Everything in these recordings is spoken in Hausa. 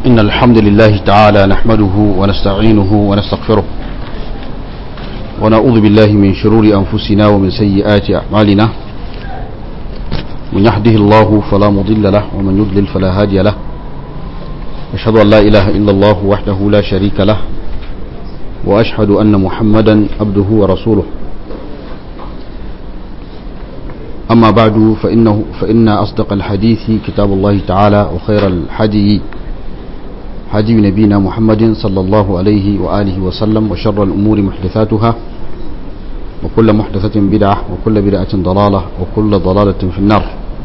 إن الحمد لله تعالى نحمده ونستعينه ونستغفره ونعوذ بالله من شرور أنفسنا ومن سيئات أعمالنا من يهده الله فلا مضل له ومن يضلل فلا هادي له أشهد أن لا إله إلا الله وحده لا شريك له وأشهد أن محمدا عبده ورسوله أما بعد فإنه فإن أصدق الحديث كتاب الله تعالى وخير الحدي هدي نبينا محمد صلى الله عليه وآله وسلم وشر الأمور محدثاتها وكل محدثة بدعة وكل بدعة ضلالة وكل ضلالة في النار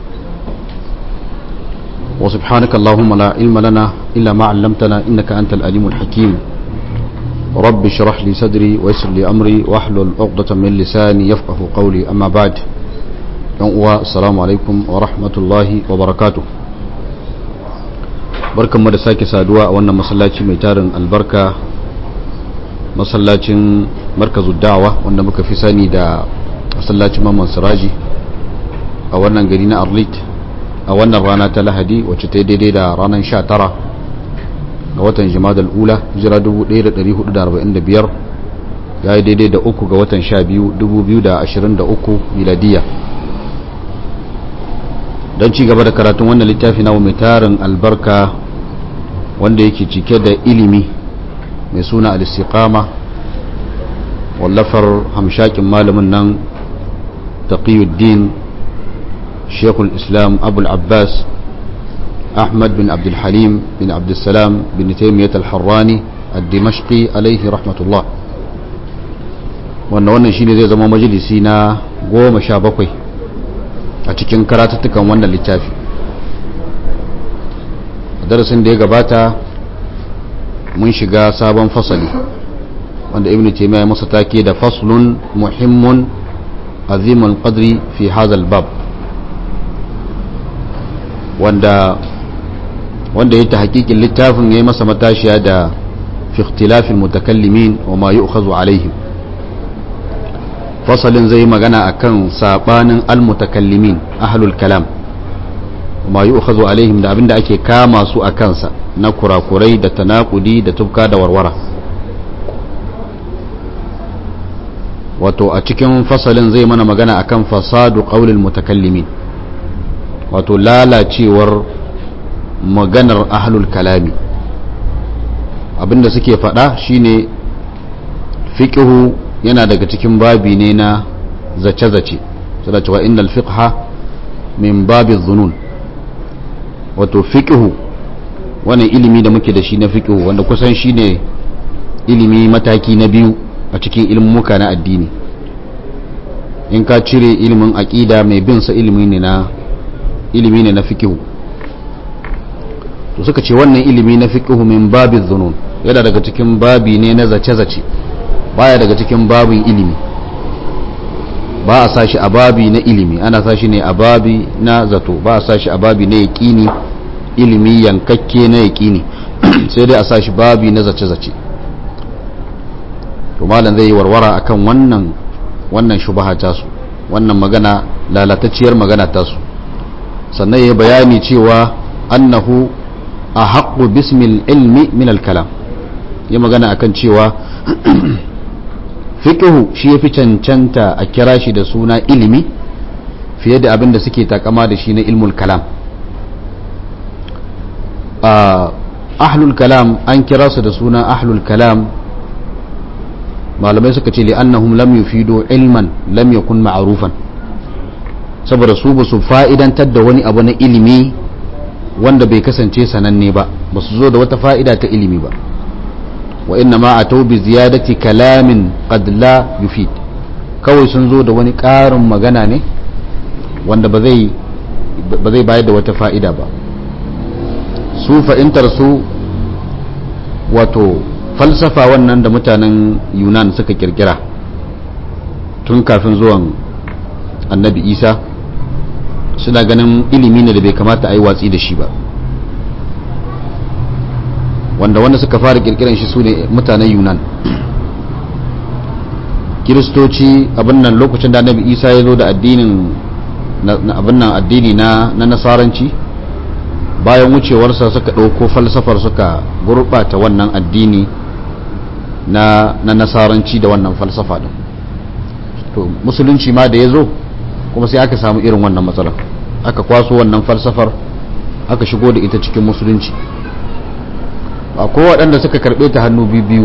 وسبحانك اللهم لا علم لنا إلا ما علمتنا إنك أنت الأليم الحكيم رب اشرح لي صدري ويسر لي أمري واحلل عقدة من لساني يفقه قولي أما بعد uwa assalamu alaikum wa rahmatullahi wa barakatu barkanmu da sake saduwa a wannan masallaci mai tarin albarka masallacin markazu da'awa wanda muka fi sani da masallacin mamman siraji a wannan gari na arlit a wannan rana ta lahadi wacce ta yi daidai da ranar 19 ga watan jimadal ula jira 1445 ya yi daidai da uku ga watan 12 2023 miladiya don ci gaba da karatun wannan littafi na mai tarin albarka wanda yake cike da ilimi mai suna al-istiqama wallafar hamshakin malamin nan taqiyuddin shekul islam abul abbas ahmad bin abdul halim bin abdul salam bin taimiyyat al-harrani al-dimashqi alaihi rahmatullah wannan wannan shine zai zama majalisi na goma sha bakwai a cikin karatuttukan wannan littafi a darasin da ya gabata mun shiga sabon fasali wanda ibn taymiya ya masa take da faslun muhimmun azimul qadri fi hazal bab wanda wanda ya ta hakikin littafin ya yi masa matashiya da fi ikhtilafil mutakallimin wa ma yu'khazu alaihim fasalin zai magana akan sabanin almutakallimin ahlul kalam ma yu'khadhu alaihim da abinda ake kama su a kansa na kurakurai da tanakudi da tubka da warwara wato a cikin fasalin zai mana magana akan fasadu qaulil mutakallimin wato lalacewar maganar ahlul kalami abinda suke faɗa shine fiqhu yana daga cikin babi ne na zace-zace suna cewa innal fiqha min babi zunun wato fiqhu wannan ilimi da muke da shi na fiqhu wanda kusan shine ilimi mataki na biyu a cikin ilmuka na addini in ka cire ilimin aqida mai bin sa ilimi ne na ilimi ne na fiqhu to suka ce wannan ilimi na fiqhu min babi zunun yana daga cikin babi ne na zace-zace baya daga cikin babin ilimi ba a sashi a babi na ilimi ana sashi ne a babi na zato ba a sashi a babi na yaƙini ilimi yankakke na yaƙini sai dai a sashi babi na zace-zace to malam zai yi warwara akan wannan wannan shubaha tasu wannan magana lalatacciyar magana tasu sannan ya bayani cewa annahu a haƙu bismil ilmi min al-kalam ya magana akan cewa fiqhu shi yafi cancanta a kira shi da suna ilimi fiye da abin da suke takama da shi na ilmul kalam ahlul kalam an kira su da suna ahlul kalam malamai suka ce li'annahum lam yufidu ilman lam yakun ma'rufan saboda su ba su fa'idantar da wani abu na ilimi wanda bai kasance sananne ba ba su zo da wata fa'ida ta ilimi ba وإنما أتوا بزيادة كلام قد لا يفيد kawai sun zo da wani ƙarin magana ne wanda ba zai bayar da wata fa'ida ba su fa'intar su wato falsafa wannan da mutanen yunan suka kirkira tun kafin zuwan annabi isa suna ganin ilimi ne da bai kamata a yi watsi da shi ba wanda wanda suka fara kirkiran shi su ne mutanen yunan kiristoci abin nan lokacin da annabi isa ya zo da addinin abin nan addini na nasaranci bayan wucewarsa suka ɗauko falsafar suka gurɓata wannan addini na, na nasaranci da wannan falsafa ɗin to musulunci ma da ya zo kuma sai aka samu irin wannan matsalar aka kwaso wannan falsafar aka shigo da ita cikin musulunci akwai waɗanda suka karɓe ta hannu biyu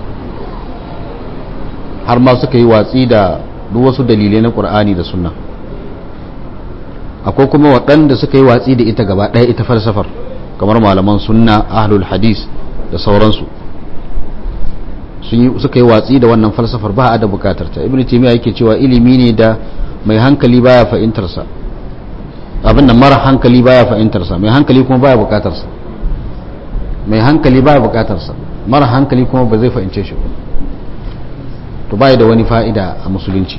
har ma suka yi watsi da duk wasu dalilai na ƙur'ani da sunna akwai kuma waɗanda suka yi watsi da ita gaba ɗaya ita falsafar kamar malaman sunna ahlul hadis da sauransu suka yi watsi da wannan falsafar ba a da bukatar ta ibn taymiya yake cewa ilimi ne da mai hankali baya fahimtar sa abin da mara hankali baya fahimtar sa mai hankali kuma baya bukatar sa mai hankali baya bukatar sa mara hankali kuma ba zai fahimce shi ba to baya da wani fa'ida a musulunci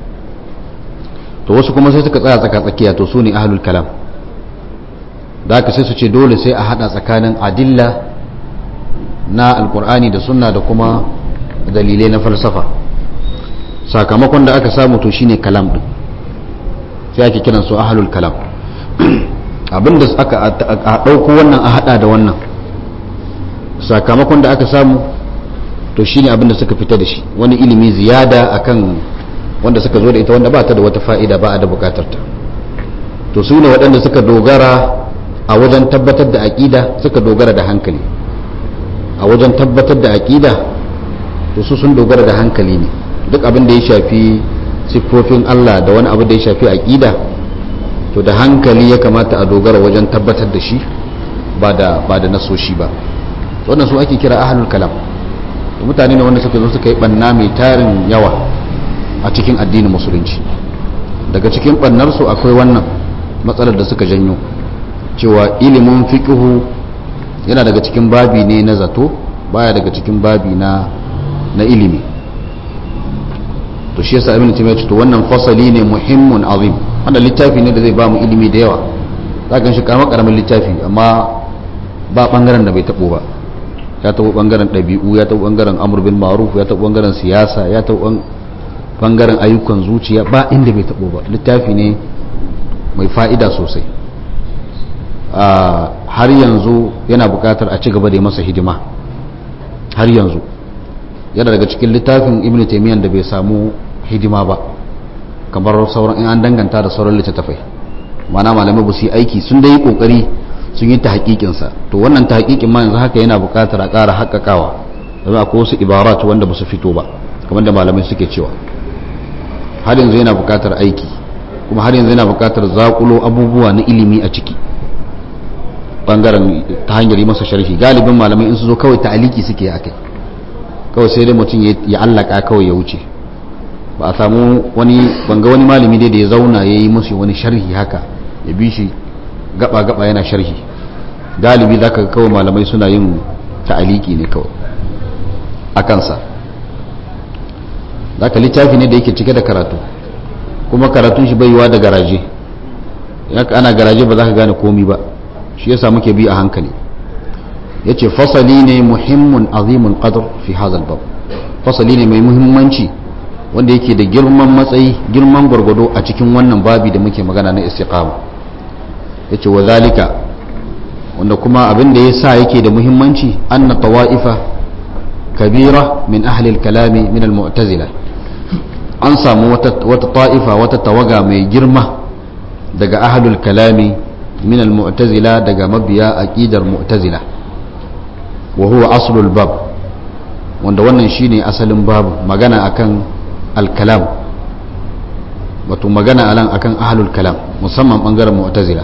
to wasu kuma sai suka tsaya tsaka tsakiya to su ne ahlul kalam da aka sai su ce dole sai a hada tsakanin adilla na alkur'ani da sunna da kuma dalilai na falsafa sakamakon da aka samu to shine kalam din sai ake kiran su ahlul kalam abinda aka a dauko wannan a hada da wannan sakamakon da aka samu to shine abinda suka fita da shi wani ilimi ziyada akan wanda suka zo da ita wanda ba ta da wata fa'ida ba a da bukatar ta to su ne waɗanda suka dogara a wajen tabbatar da aƙida suka dogara da hankali a wajen tabbatar da aƙida to su sun dogara da hankali ne duk abin da ya shafi siffofin Allah da wani abu da ya shafi aƙida to da hankali ya kamata a dogara wajen tabbatar da shi ba da ba da nasoshi ba wannan su ake kira ahlul kalam mutane ne wanda suka zo suka yi banna mai tarin yawa a cikin addinin musulunci daga cikin ɓannarsu akwai wannan matsalar da suka janyo cewa ilimin fiƙihu yana daga cikin babi ne na zato baya daga cikin babi na na ilimi to shi yasa ibn taymiyyah to wannan fasali ne muhimmun azim wannan littafi ne da zai ba mu ilimi da yawa zaka shi karamin karamin littafi amma ba bangaren da bai tabo ba ya tabo bangaren ɗabi'u ya tabo bangaren amr bin ma'ruf ya tabo bangaren siyasa ya tabo bangaren ayyukan zuciya ba inda bai tabo ba littafi ne mai fa'ida sosai har yanzu yana buƙatar a ci gaba da masa hidima har yanzu yana daga cikin littafin ibn taimiyyar da bai samu hidima ba kamar sauran in an danganta da sauran littattafai mana malamai ba su yi aiki sun da yi kokari sun yi ta hakikinsa to wannan ta hakikin ma yanzu haka yana buƙatar a ƙara haƙaƙawa domin akwai wasu ibarat wanda ba su fito ba kamar da malamai suke cewa har yanzu yana buƙatar aiki kuma har yanzu yana buƙatar zaƙulo abubuwa na ilimi a ciki bangaren ta hanyar yi masa sharhi galibin malamai in su zo kawai ta'aliki suke a kai kawai sai dai mutum ya allaka kawai ya wuce ba a samu wani banga wani malami dai da ya zauna ya yi musu wani sharhi haka ya bi shi gaba gaba yana sharhi galibi za ka kawai malamai suna yin ta'aliki ne kawai a kansa za ka littafi ne da yake cike da karatu kuma karatun shi bai yiwa da garaje ana garaje ba za ka gane komi ba shi yasa muke bi a hankali yace fasali ne muhimmun azimun qadr fi hadha bab fasali ne mai muhimmanci wanda yake da girman matsayi girman gwargwado a cikin wannan babi da muke magana na istiqama yace wa zalika wanda kuma abin da yasa yake da muhimmanci anna tawaifa kabira min ahli al-kalami min al-mu'tazila an samu wata wata ta'ifa wata tawaga mai girma daga ahlul kalami من المعتزلة دقا مبيا أكيد المعتزلة وهو أصل الباب wanda wannan shine asalin babu magana akan alkalam wato magana alan akan ahlul kalam musamman bangaren mu'tazila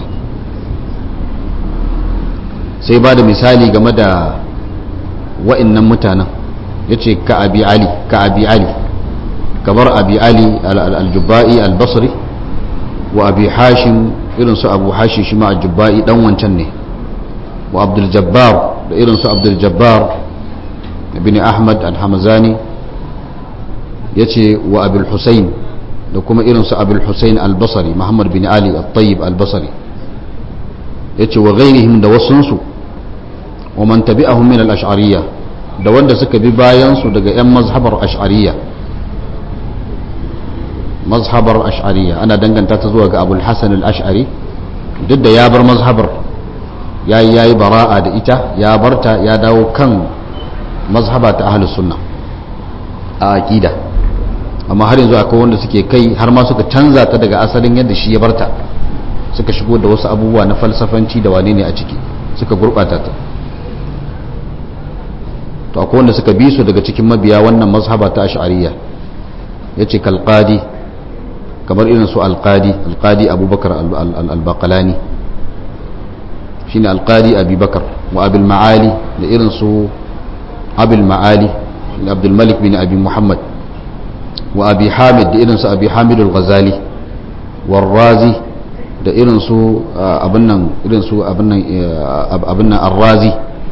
sai ba da misali game da wa'annan mutanen yace ka abi ali ka abi ali kamar abi ali al-jubba'i al-basri wa abi hashim irin su abu hashi shi ma jubba'i dan wancan ne wa abdul jabbar da irin su abdul jabbar ibn ahmad al-hamzani yace wa abul husayn da kuma irin su abul husayn al-basri muhammad bin ali al-tayyib al-basri yace wa ghairihim da wasunsu wa man tabi'ahum min al-ash'ariyya da wanda suka bi bayan su daga yan mazhabar ash'ariyya mazhabar ash'ariya ana danganta ta zuwa ga abul hasan al-ash'ari duk da ya bar mazhabar ya yi yayi bara'a da ita ya barta ya dawo kan mazhaba ta ahlus sunna a aqida amma har yanzu akwai wanda suke kai har ma suka canza ta daga asalin yadda shi ya barta suka shigo da wasu abubuwa na falsafanci da wane ne a ciki suka gurbata ta to akwai wanda suka bi su daga cikin mabiya wannan mazhaba ta ash'ariyya yace kalqadi kamar irin su alqadi alqadi abubakar al-baqalani shine alqadi abubakar wa abul ma'ali da irin su abul ma'ali abdul malik bin abi muhammad wa abi hamid da irin su abi hamid al-ghazali warrazi da irin su abin nan irin su abin nan abin nan ar-razi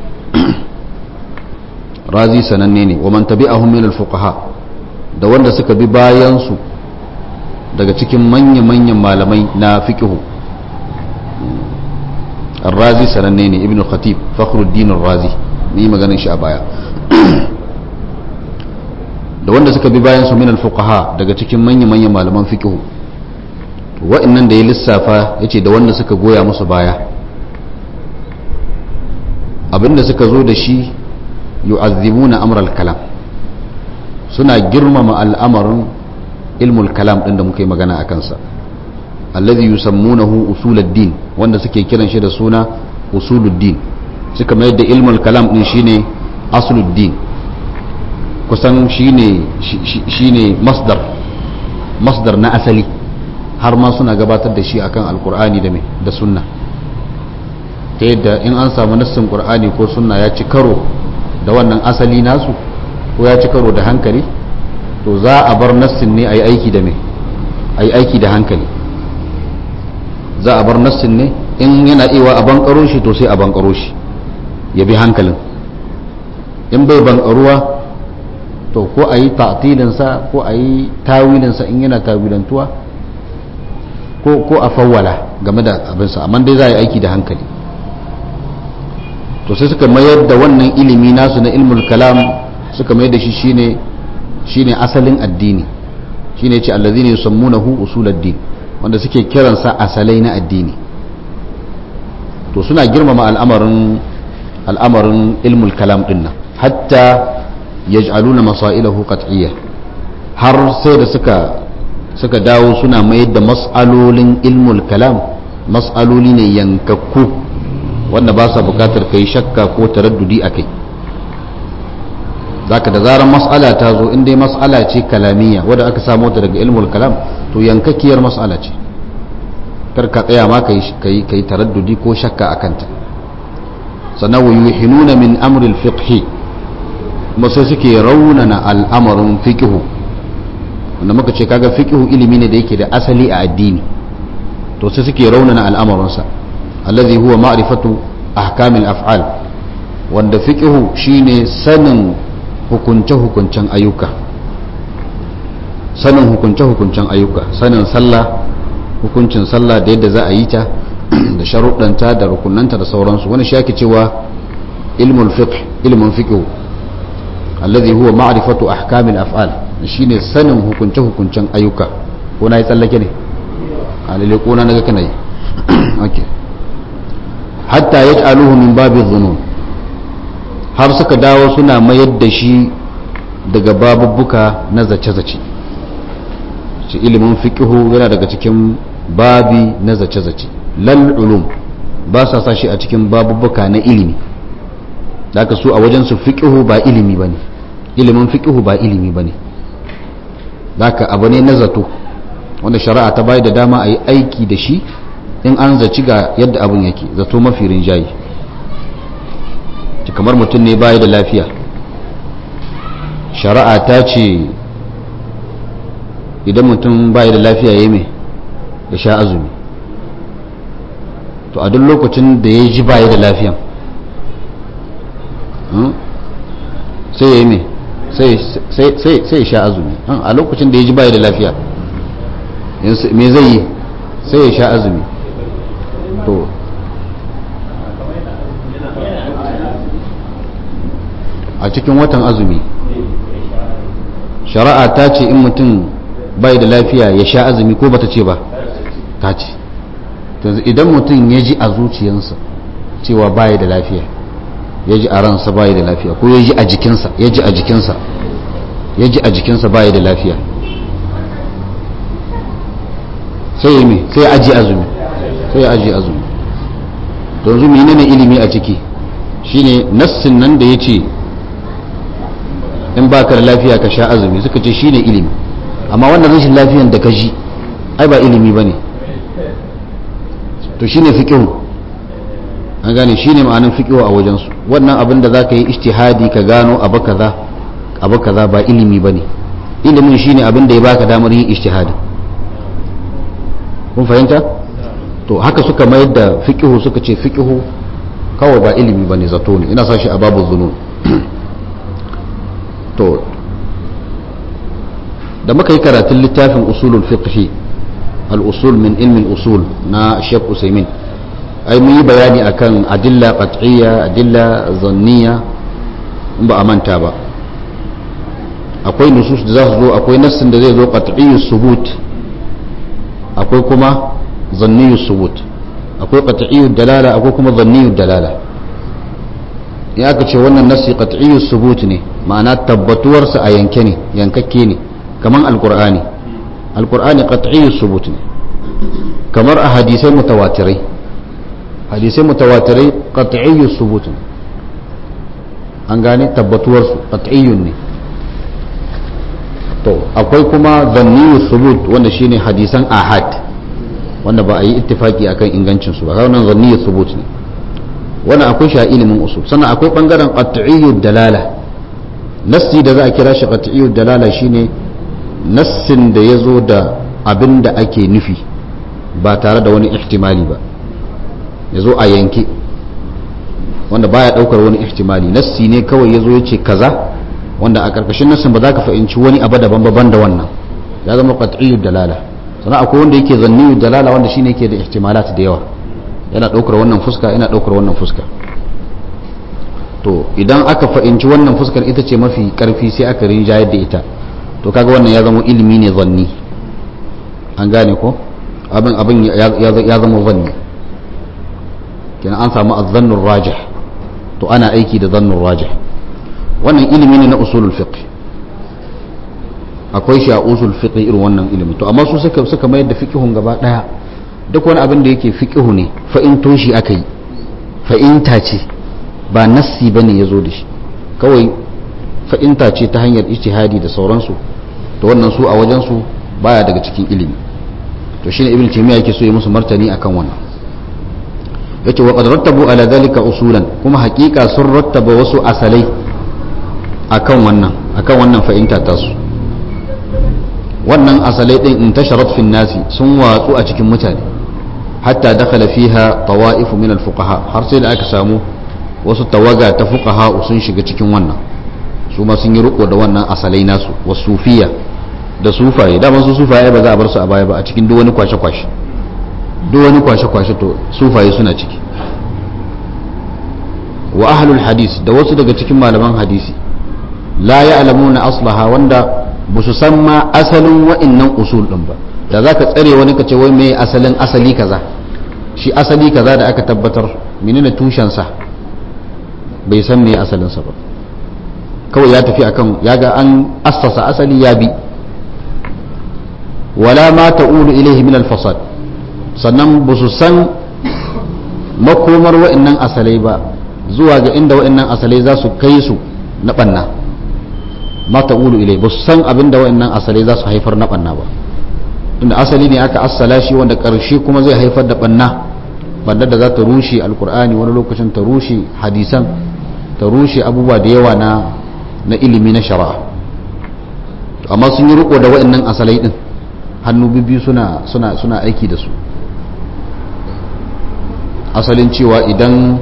razi sananne ne wa man tabi'ahum min al-fuqaha da wanda suka bi bayan su daga cikin manya-manyan malamai na fiqhu ar-razi sananne ne ibn khatib fakhruddin ar-razi ni maganin shi a baya da wanda suka bi bayan su min al-fuqaha daga cikin manya-manyan malaman fiqhu wa'annan da ya lissafa yace da wanda suka goya musu baya abinda suka zo da shi yu'azzimuna amral kalam suna girmama al'amarin ilmul kalam din da muka yi magana a kansa alladhi yusammunahu usuluddin wanda suke kiran shi da suna usuluddin suka mayar da ilmul kalam din shine asluddin kusan shine shine masdar masdar na asali har ma suna gabatar da shi akan alkur'ani da me da sunna ta yadda in an samu nassin qur'ani ko sunna ya ci karo da wannan asali nasu ko ya ci karo da hankali to za a bar nassin ne a yi aiki da me a yi aiki da hankali za a bar nassin ne in yana iya a bankaro shi to sai a bankaro shi ya bi hankalin in bai bankaruwa to ko a yi ta'tilinsa ko a yi tawilinsa in yana tawilantuwa ko a fawwala game da abinsa amma dai za a yi aiki da hankali to sai suka mayar da wannan ilimi nasu na ilmul kalam suka mayar da shi shine shine asalin addini shine ce allazina yusammunahu usuluddin wanda suke kiransa asalai na addini to suna girmama al'amarin al'amarin ilmul kalam din nan hatta yaj'aluna masailahu qat'iyya har sai da suka suka dawo suna mayar da mas'alolin ilmul kalam mas'aloli ne yankakku wanda ba sa bukatar kai shakka ko taraddudi a kai zaka da zarar mas'ala ta zo in dai mas'ala ce kalamiya wadda aka samo ta daga ilmul kalam to yankakiyar mas'ala ce kar ka tsaya ma kai kai kai taraddudi ko shakka a kanta sannan wa yuhinuna min amri al-fiqh kuma sai suke raunana al'amarin fiqhu wanda muka ce kaga fiqhu ilimi ne da yake da asali a addini to sai suke raunana al'amarinsa alladhi huwa ma'rifatu ahkamil af'al wanda fiqhu shine sanin hukunce hukuncen ayyuka sanin hukunce hukuncen ayyuka sanin sallah hukuncin sallah da yadda za a yi ta da sharuɗanta da rukunanta da sauransu wani shi ake cewa ilmul fiqh ilmun fiqhu alladhi huwa ma'rifatu ahkamil af'al shine sanin hukunce hukuncen ayyuka ko na yi tsallake ne a lalle ko na naga kana yi okay hatta yaj'aluhu min babi dhunun har suka dawo suna mayar da shi daga babubbuka na zace-zace shi ilimin fiqhu yana daga cikin babi na zace-zace lal ulum ba sa sa shi a cikin babubbuka na ilimi daga su a wajen su fiqhu ba ilimi bane ilimin fiqhu ba ilimi bane daga abu ne na zato wanda shari'a ta bayar da dama a yi aiki da shi in an zaci ga yadda abin yake zato mafi rinjayi kamar mutum ne baya da lafiya shari'a ta ce idan mutum baya da lafiya ya mai ya sha azumi to a duk lokacin da ya ji baya da lafiyan sai ya yi mai sai ya sha azumi a lokacin da ya ji baya da lafiya me zai yi sai ya sha azumi to a cikin watan azumi shari'a ta ce in mutum bai da lafiya ya sha azumi ko bata ce ba ta ce idan mutum ya ji a zuciyarsa cewa baya da lafiya ya ji a ransa baya da lafiya ko ya ji a jikinsa ya ji a jikinsa ya ji a jikinsa baya da lafiya sai yi mai sai aji azumi sai aji azumi don zumi ne ilimi a ciki shine nassin nan da ya ce in baka da lafiya ka sha azumi suka ce shine ilimi amma wannan rashin lafiyan da ka ji ai ba ilimi ba ne to shine fiƙihu an gane shine ma'anin fiƙihu a wajensu wannan abin da za ka yi ishtihadi ka gano abu kaza abu kaza ba ilimi ba ne ilimin shine abin da ya baka damar yin ishtihadi kun fahimta to haka suka mayar da fiƙihu suka ce fiƙihu kawai ba ilimi ba ne zato ne ina sa shi a babu zunun to da muka yi karatun littafin usulul fiqhi al-usul min ilmin usul na Sheikh Usaimin ai mun yi bayani akan adilla qat'iyya adilla zanniya in ba a manta ba akwai nusus da za su zo akwai nassin da zai zo qat'iyyu subut akwai kuma zanniyyu subut akwai qat'iyyu dalala akwai kuma zanniyyu dalala in aka ce wannan nassi qat'iyyu subut ne ma'ana tabbatuwarsa a yanke ne yankakke ne kaman alqur'ani alqur'ani qat'iyyu subut ne kamar a hadisai mutawatirai hadisai mutawatirai qat'iyyu subut ne an gane tabbatuwarsu qat'iyyun ne to akwai kuma zanniyu subut wanda shine hadisan ahad wanda ba a yi ittifaki akan ingancin su ba wannan zanniyu subut ne wannan akwai shi a ilimin usul sannan akwai bangaren qat'iyyu dalala nassi da za a kira shi qat'iyyu dalala shine nassin da yazo da abin da ake nufi ba tare da wani ihtimali ba yazo a yanke wanda baya daukar wani ihtimali nassi ne kawai yazo yace kaza wanda a karkashin nassin ba za ka fahimci wani abu daban ban da wannan ya zama qat'iyyu dalala sannan akwai wanda yake zanniyu dalala wanda shine yake da ihtimalat da yawa yana daukar wannan fuska yana daukar wannan fuska to idan aka fahimci wannan fuskar ita ce mafi karfi sai aka rinjayar da ita to kaga wannan ya zama ilimi ne zanni an gane ko abin abin ya zama zanni kenan an samu azzannur rajih to ana aiki da zannur rajih wannan ilimi ne na usulul fiqh akwai shi a usul fiqh irin wannan ilimi to amma su suka suka mayar da fiqhun gaba daya duk wani abin da yake fiqhu ne fa in toshi aka yi fa in ce ba nassi bane yazo da shi kawai fa in ce ta hanyar ijtihadi da sauransu to wannan su a wajen su baya daga cikin ilimi to shine ibn taymiya yake so ya musu martani akan wannan yace wa qad rattabu ala dhalika usulan kuma hakika sun rattaba wasu asalai akan wannan akan wannan fa'inta ta su wannan asalai din intasharat fi nasi sun watsu a cikin mutane hatta dakhala fiha tawa'if min al-fuqaha har sai da aka samu wasu tawaga ta fuqaha sun shiga cikin wannan su ma sun yi riko da wannan asalai nasu wasufiya da sufaye da su sufaye ba za a bar su a baya ba a cikin duk wani kwashe-kwashe duk wani kwashe-kwashe to sufaye suna ciki wa ahlul hadis da wasu daga cikin malaman hadisi la ya'lamuna aslaha wanda ba su san ma asalin wa'annan usul din ba da za ka tsare wani ka ce wai me asalin asali kaza shi asali kaza da aka tabbatar menene tushensa bai san me asalinsa ba kawai ya tafi akan ya ga an assasa asali ya bi wala ma ta'udu ilaihi min al-fasad sannan ba su san makomar wa'annan asalai ba zuwa ga inda wa'annan asalai za su kai su na banna ma ta'ulu ilai ba su san abin da wa'annan asalai za su haifar na banna ba tunda asali ne aka assala shi wanda karshe kuma zai haifar da banna banna da za ta rushe alkur'ani wani lokacin ta rushe hadisan ta rushe abubuwa da yawa na na ilimi na shari'a amma sun yi riko da wa'annan asalai din hannu biyu suna suna suna aiki da su asalin cewa idan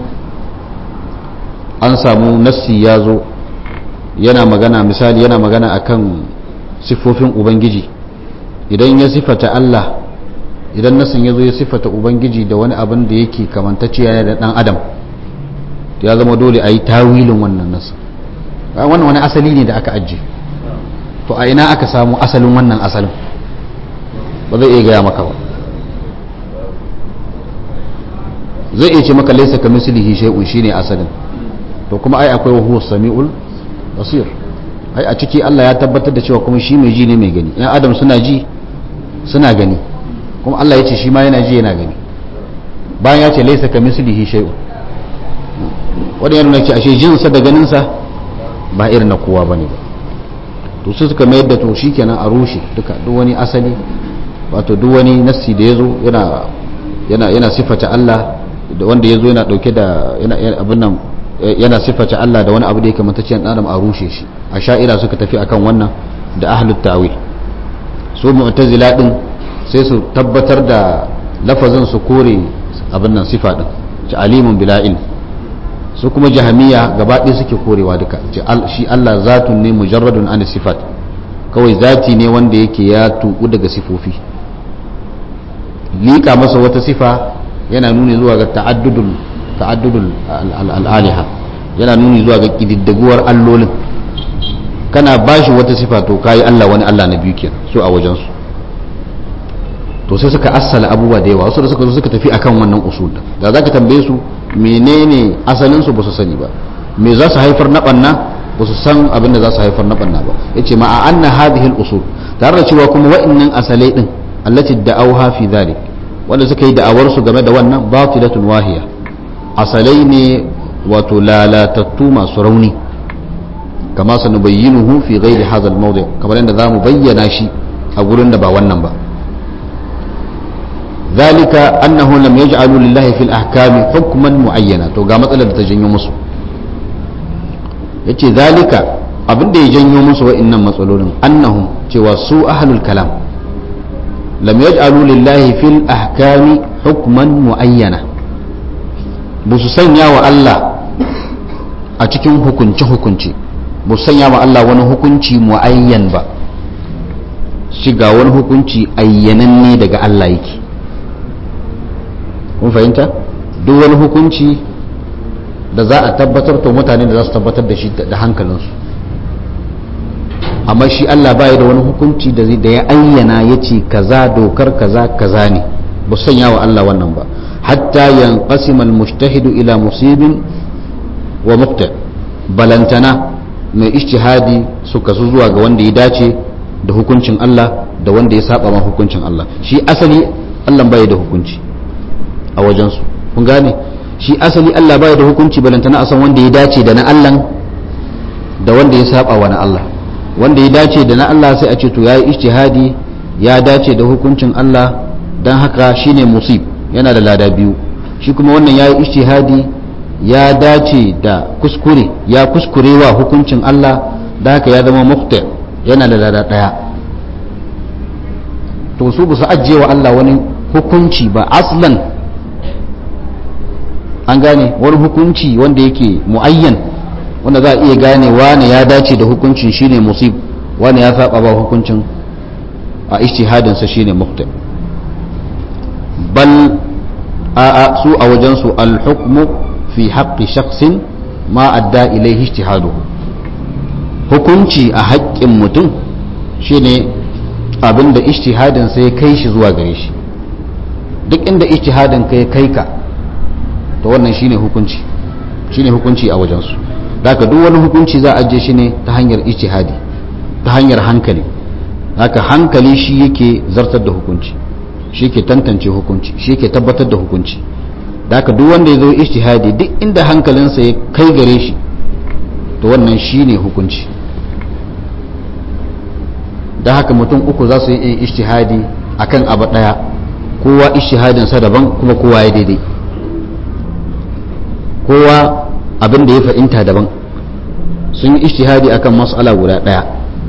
an samu nassi ya zo yana magana misali yana magana akan siffofin ubangiji idan ya siffata Allah idan nasin ya zo ya siffata ubangiji da wani abin da yake kamantacciya da dan adam ya zama dole a yi tawilin wannan nasin wannan wani asali ne da aka ajiye to a ina aka samu asalin wannan asalin ba zai iya gaya maka ba zai iya ce maka laisa ka mislihi shay'un shine asalin to kuma ai akwai huwa samiul basir ai a ciki Allah ya tabbatar da cewa kuma shi mai ji ne mai gani yan adam suna ji suna gani kuma Allah ya ce shi ma yana ji yana gani bayan ya ce laisa ka mislihi shay'un wanda yana nuna ce ashe jinsa da ganinsa ba irin na kowa bane ba to su suka mayar da to shikenan a rushe duka duk wani asali wato duk wani nassi da yazo yana yana yana sifata Allah da wanda yazo yana dauke da yana abin nan yana sifata Allah da wani abu da yake matacciyar dan adam a rushe shi a sha'ira suka tafi akan wannan da ahlut ta'wil su mu'tazila din sai su tabbatar da lafazin su kore abin nan sifa din ci alimun bila ilm su kuma jahamiya gaba ɗaya suke korewa duka shi Allah zatun ne mujarradun an sifat kawai zati ne wanda yake ya tuku daga sifofi liƙa masa wata sifa yana nuni zuwa ga ta'addudul ta'addudul al'aliha yana nuni zuwa ga kididdaguwar allolin kana bashi wata sifa to kayi Allah wani Allah na biyu kenan su a wajen su to sai suka assala abubuwa da yawa wasu da suka zo suka tafi akan wannan usul da zaka tambaye su menene asalin su ba su sani ba me za su haifar na banna ba su san abin da za su haifar na banna ba yace ma a anna hadhihi al-usul tare da cewa kuma wa'annan asalai din allati da'awha fi dhalik wanda suka yi da'awar su game da wannan batilatun wahiya asalai ne wato lalatattu masu rauni kama sanubayyinuhu fi ghairi hadha al-mawdi' kamar yadda zamu bayyana shi a gurin da ba wannan ba ذلك أنه لم يجعلوا لله في الأحكام حكما معينا تو ga matsalar da ta janyo musu yace zalika abin da ya janyo musu wa'annan matsalolin annahum cewa su ahlul kalam lam yaj'alu lillahi fil ahkami hukman muayyana ba su sanya wa Allah a cikin hukunce hukunci ba su sanya wa Allah wani hukunci muayyan ba shiga wani hukunci ayyananne daga Allah yake kun fahimta duk wani hukunci da za a tabbatar to mutane da za su tabbatar da shi da hankalinsu amma shi Allah baya da wani hukunci da ya ayyana ya ce kaza dokar kaza kaza ne ba sanya wa Allah wannan ba hatta yanqasim al-mujtahidu ila musibin wa muqta balantana mai ijtihadi su kasu zuwa ga wanda ya dace da hukuncin Allah da wanda ya saba ma hukuncin Allah shi asali Allah baya da hukunci a wajensu kun gane shi asali Allah baya da hukunci balantana a san wanda ya dace da na Allah da wanda ya saba wa na Allah wanda ya dace da na Allah sai a ce to yayi ijtihadi ya dace da hukuncin Allah dan haka shine musib yana da lada biyu shi kuma wannan yayi ijtihadi ya dace da kuskure ya kuskurewa hukuncin Allah da haka ya zama muqta yana da lada daya to su ba su ajiye wa Allah wani hukunci ba aslan an gane wani hukunci wanda yake muayyan wanda za a iya gane wane ya dace da hukuncin shine musib wane ya saba ba hukuncin a ijtihadin sa shine muqta bal a a su a wajen su al hukmu fi haqqi shakhsin ma adda ilayhi ijtihaduhu hukunci a haƙƙin mutum shine abinda ijtihadin sa ya kai shi zuwa gare shi duk inda ijtihadin ka ya kai ka to wannan shine hukunci shine hukunci a wajensu daga duk wani hukunci za a ajiye shi ne ta hanyar ijtihadi ta hanyar hankali haka hankali shi yake zartar da hukunci shi ke tantance hukunci shi ke tabbatar da hukunci daga duk wanda ya zo ijtihadi duk inda hankalinsa ya kai gare shi to wannan shine hukunci da haka mutum uku za su yi ijtihadi akan abu daya kowa ijtihadinsa daban kuma kowa ya daidai kowa abin da ya fahimta daban sun yi ishtihadi akan mas'ala guda ɗaya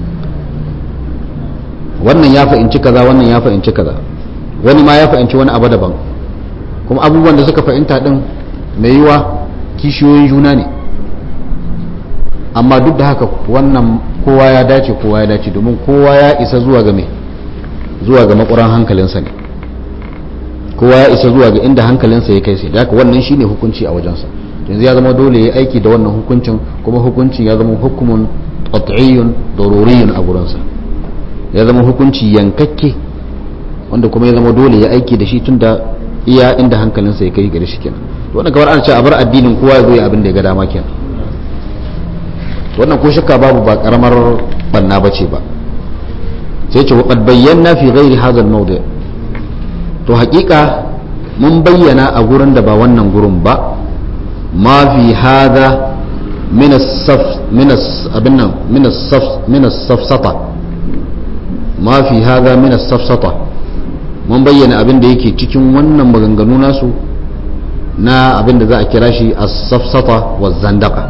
wannan ya fahimci kaza wannan ya fahimci kaza wani ma ya fahimci wani abu daban kuma abubuwan da suka fahimta din mai yiwa kishiyoyin juna ne amma duk da haka wannan kowa ya dace kowa ya dace domin kowa ya isa zuwa ga mai zuwa ga makuran hankalinsa ne kowa ya isa zuwa ga inda hankalinsa ya kai sai da haka wannan shine hukunci a wajensa yanzu ya zama dole ya aiki da wannan hukuncin kuma hukuncin ya zama hukumun qat'iyyun daruriyun a gurinsa ya zama hukunci yankakke wanda kuma ya zama dole ya aiki da shi tunda iya inda hankalinsa ya kai gare shi kenan wannan kamar an ce a bar addinin kowa ya zo ya abin da ya ga dama kenan wannan ko shakka babu ba karamar banna bace ba sai ce waqad bayyana fi ghairi hadha al-mawdi to haƙiƙa mun bayyana a gurin da ba wannan gurin ba ma fi hadha min as-saf min abin nan min as-saf min as-safsata ma fi hadha min as-safsata mun bayyana abin da yake cikin wannan maganganu nasu na abin da za a kira shi as-safsata wa zandaka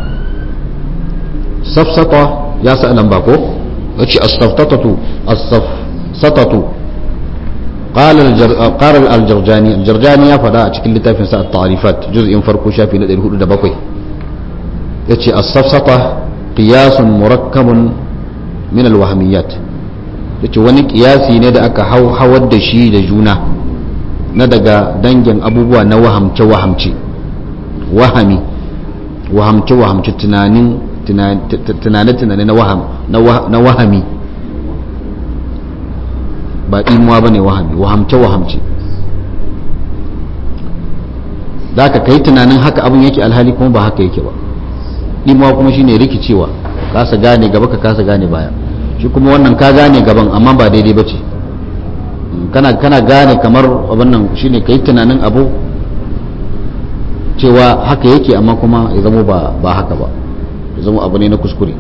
safsata ya sa nan ba ko yace as-saftatatu as-safsatatu قال الجر... قال الجرجاني الجرجاني يا فدا cikin littafin sa at-ta'rifat juz'in farko shafi na 407 yace as-safsata qiyasun murakkabun min al-wahmiyat yace wani kiyasi ne da aka hawar da shi da juna na daga dangin abubuwa na wahamce wahamce wahami wahamce wahamce tunanin tunane tunane na waham na wahami ba imuwa bane wahami wahamce wahamce da ka kai tunanin haka abin yake alhali kuma ba haka yake ba imuwa kuma shine rikicewa kasa gane gaba ka kasa gane baya shi kuma wannan ka gane gaban amma ba daidai ba ce kana kana gane kamar abin nan shine kai tunanin abu cewa haka yake amma kuma ya zama ba ba haka ba ya zama abu ne na kuskure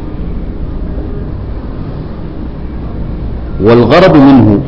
wal gharad minhu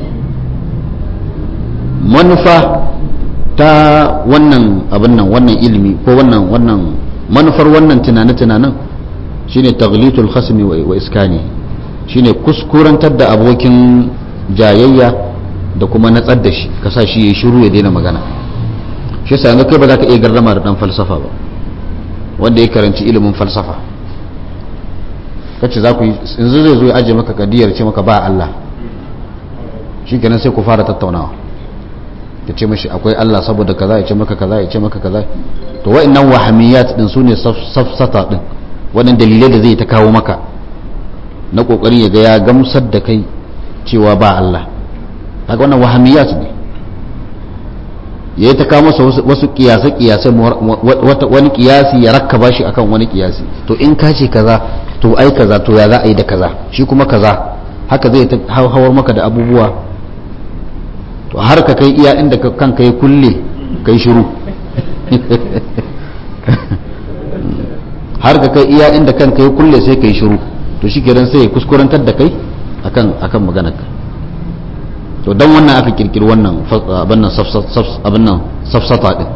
manufa ta wannan abin nan wannan ilimi ko wannan wannan manufar wannan tunane-tunanen shine taglitul khasmi wa iskani shine kuskurantar da abokin jayayya da kuma natsar da shi ka sa shi ya shiru ya daina magana shi yasa yanzu kai ba za ka iya gardama da dan falsafa ba wanda ya karanci ilimin falsafa kace za ku yi yanzu zai zo ya aje maka kadiyar ce maka ba Allah shi kenan sai ku fara tattaunawa ya ce mashi akwai Allah saboda kaza ya ce maka kaza ya ce maka kaza to wa'annan wahamiyat din sune safsata din wannan dalilai da zai ta kawo maka na kokarin ya ga ya gamsar da kai cewa ba Allah haka wannan wahamiyat ne ya ta kawo masa wasu kiyase kiyase wani kiyasi ya rakkaba shi akan wani kiyasi to in ka ce kaza to ai kaza to ya za a yi da kaza shi kuma kaza haka zai ta hawar maka da abubuwa to har ka kai iya inda kanka ya kulle kai shiru har ka kai iya inda kanka ya kulle sai kai shiru to shi kenan sai ya kuskurantar da kai akan akan maganarka to dan wannan aka kirkiri wannan abin nan abin nan safsata din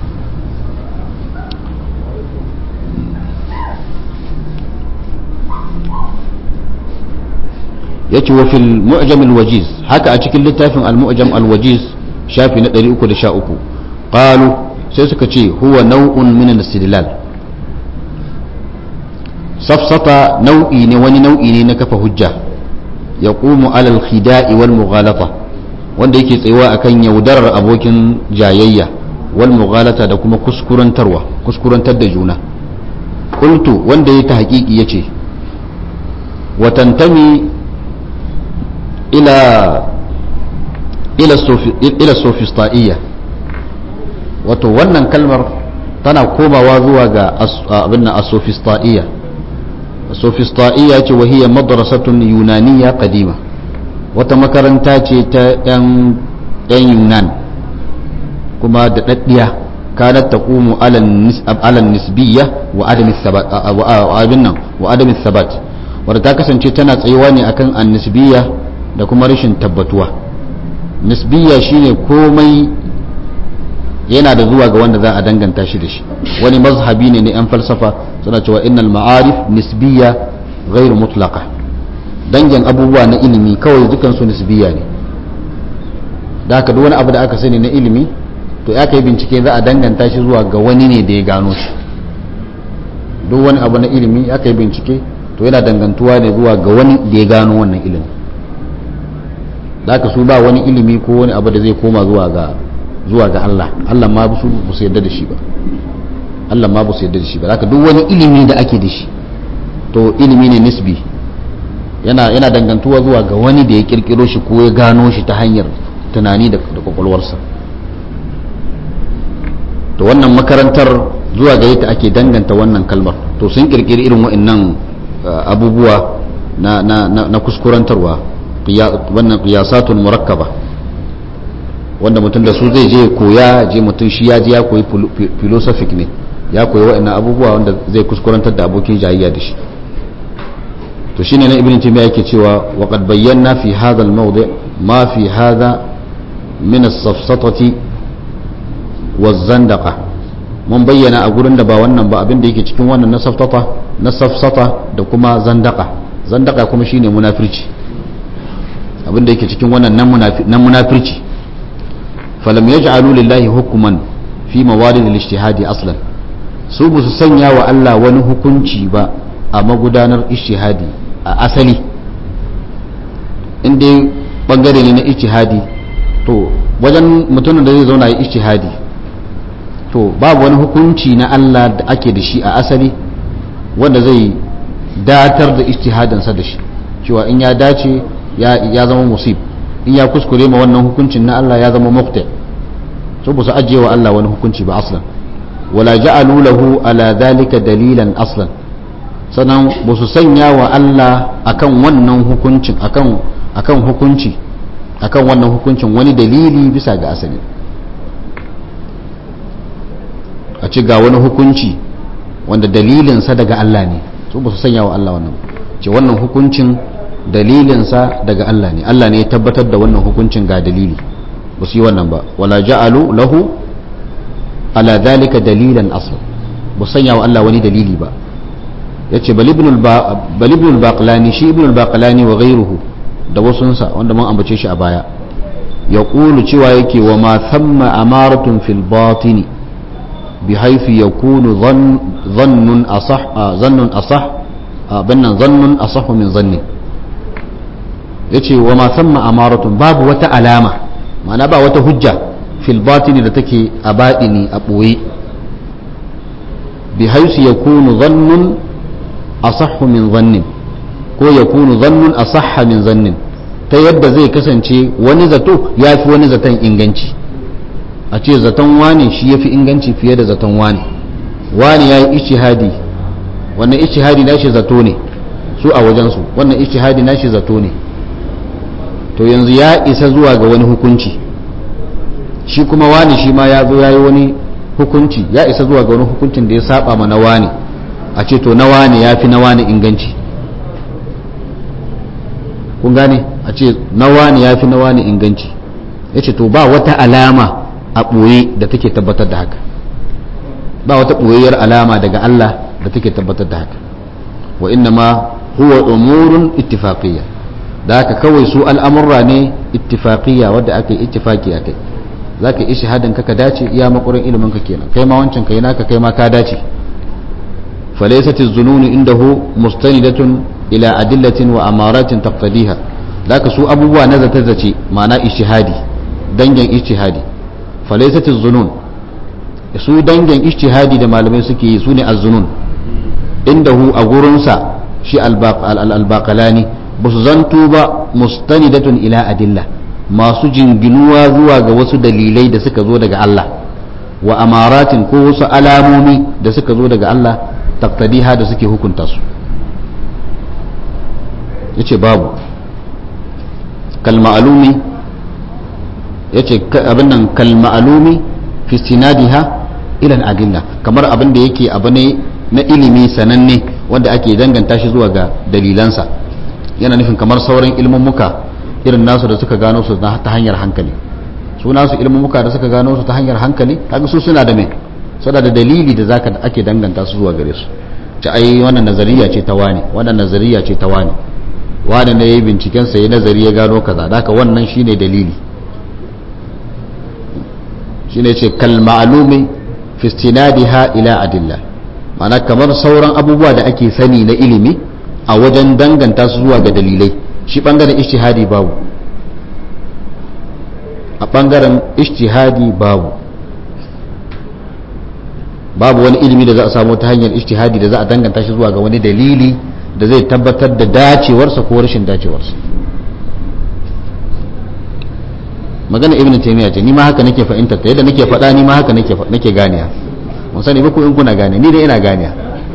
yace wa fil mu'jam al wajiz haka a cikin littafin al mu'jam al wajiz shafi na 313 qalu sai suka ce huwa nau'un min al istidlal safsata nau'i ne wani nau'i ne na kafa hujja yaqumu ala al khida'i wal mughalata wanda yake tsayuwa akan yaudarar abokin jayayya wal mughalata da kuma kuskurantarwa kuskurantar da juna qultu wanda ya ta haƙiƙi yace wa tantami ila ila sofista'iyya wato wannan kalmar tana komawa zuwa ga abin nan asofista'iyya sofista'iyya ce wahiyar madrasatun yunaniya kadima wata makaranta ce ta yan yunan kuma da daddiya kanat taqumu ala nisbiyya wa adam thabat wadda ta kasance tana tsayuwa ne akan annisbiyya da kuma rashin tabbatuwa nisbiya shine komai yana da zuwa ga wanda za a danganta shi da shi wani mazhabi ne na 'yan falsafa suna cewa innal ma'arif nisbiya ghairu mutlaqa dangin abubuwa na ilimi kawai dukansu nisbiya ne da haka duk wani abu da aka sani na ilimi to ya kai bincike za a danganta shi zuwa ga wani ne da ya gano shi duk wani abu na ilimi ya kai bincike to yana dangantuwa ne zuwa ga wani da ya gano wannan ilimi da su ba wani ilimi ko wani abu da zai koma zuwa ga zuwa ga Allah Allah ma su ba su yarda da shi ba Allah ma ba su yarda da shi ba haka duk wani ilimi da ake da shi to ilimi ne nisbi yana yana dangantuwa zuwa ga wani da ya kirkiro shi ko ya gano shi ta hanyar tunani da kwakwalwarsa to wannan makarantar zuwa gare ta ake danganta wannan kalmar to sun kirkiri irin wa'annan abubuwa na, na, na, na kuskurantarwa wannan qiyasatul murakkaba wanda mutum da su zai je koya je mutum shi ya je ya koyi philosophic ne ya koyi wa'annan abubuwa wanda zai kuskurantar da abokin jayayya da shi to shine na ibn taymiya yake cewa wa qad bayyana fi hadha al-mawdi' ma fi hadha min as-safsatati waz-zandaqa mun bayyana a gurin da ba wannan ba abin da yake cikin wannan na saftata na safsata da kuma zandaka zandaka kuma shine munafirci abin da yake cikin wannan nan munafirci falam yaj'alu lillahi hukman fi mawadid al-ijtihadi aslan su bu su sanya wa Allah wani hukunci ba a magudanar ijtihadi a asali inda bangare ne na ijtihadi to wajen mutumin da zai zauna ya ijtihadi to babu wani hukunci na Allah da ake da shi a asali wanda zai datar da ijtihadinsa da shi cewa in ya dace ya zama musib in ya kuskure ma wannan hukuncin na Allah ya zama mukta to ba su ajiye wa Allah wani hukunci ba aslan wala ja'alu lahu ala dhalika dalilan aslan sannan ba su sanya wa Allah akan wannan hukuncin akan akan hukunci akan wannan hukuncin wani dalili bisa ga asali a ci ga wani hukunci wanda dalilinsa daga Allah ne su ba su sanya wa Allah wannan ce wannan hukuncin dalilinsa daga Allah ne Allah ne ya tabbatar da wannan hukuncin ga dalili ba su yi wannan ba wala ja'alu lahu ala dhalika dalilan asl ba sanya wa Allah wani dalili ba yace bal ibn al-baqlani shi ibn al-baqlani wa ghayruhu da wasunsa wanda mun ambace shi a baya yaqulu cewa yake wa ma thamma amaratun fil batini بحيث يكون ظن ظن أصح ظن أصح بنا ظن أصح من ظن yace wa ma samma amaratun babu wata alama ma'ana ba wata hujja fil batini da take a baɗini a ɓoye bi haisu ya kunu zannun asahhu min zannin ko ya kunu zannun asahha min zannin ta yadda zai kasance wani zato ya fi wani zaton inganci a ce zaton wane shi ya fi inganci fiye da zaton wane wane ya yi ishihadi wannan ishihadi na shi zato ne su a wajensu wannan ishihadi na shi zato ne to yanzu ya isa zuwa ga wani hukunci shi kuma wane shi ma ya zo ya yi wani hukunci ya isa zuwa ga wani hukuncin da ya saba ma na wane a ce to na wane ya fi na wane inganci kun gane a ce na wane ya fi na wane inganci ya ce to ba wata alama a ɓoye da take tabbatar da haka ba wata ɓoyayyar alama daga Allah da take tabbatar da haka wa inna ma huwa umurun ittifaqiyya da haka kawai su al'amurra ne ittifaqiyya wadda aka yi ittifaqi a kai za ka yi shahadin ka ka dace iya makurin ilimin ka kenan kai ma wancan kai naka kai ma ka dace falaysat az-zunun indahu mustanidatun ila adillatin wa amaratin taqtadiha da ka su abubuwa na zata zace ma'ana ijtihadi dangin ijtihadi falaisat zunun su dangin ijtihadi da malamai suke yi su ne azzunun indahu a gurinsa shi albaqalani ba su zanto ba mustanidatun ila adilla masu jinginuwa zuwa ga wasu dalilai da suka zo daga Allah wa amaratin ko wasu alamomi da suka zo daga Allah taktadiha da suke hukunta su yace babu kal ma'lumi ya ce abin nan kalma'alumi fi sinadiha ilan adilla kamar abin da yake abu ne na ilimi sananne wanda ake danganta shi zuwa ga dalilansa yana nufin kamar sauran ilmummuka irin nasu da suka gano su ta hanyar hankali su nasu ilmummuka da suka gano su ta hanyar hankali kaga su suna da me suna da dalili da zaka ake danganta su zuwa gare su ta ai wannan nazariya ce ta wani wannan nazariya ce ta wani wani ne yayi binciken sa ya nazari ya gano kaza da haka wannan shine dalili shine ce kal ma'lumi fi istinadiha ila adilla ma'ana kamar sauran abubuwa da ake sani na ilimi a wajen danganta su zuwa ga dalilai shi bangaren ijtihadi babu a bangaren ijtihadi babu babu wani ilimi da za a samu ta hanyar ijtihadi da za a danganta shi zuwa ga wani dalili da zai tabbatar da dacewarsa ko rashin dacewarsa magana ibn taymiya ce ni ma haka nake fahimtar ta yadda nake faɗa ni ma haka nake nake ganiya mun sani ba ku in kuna gane ni dai ina ganiya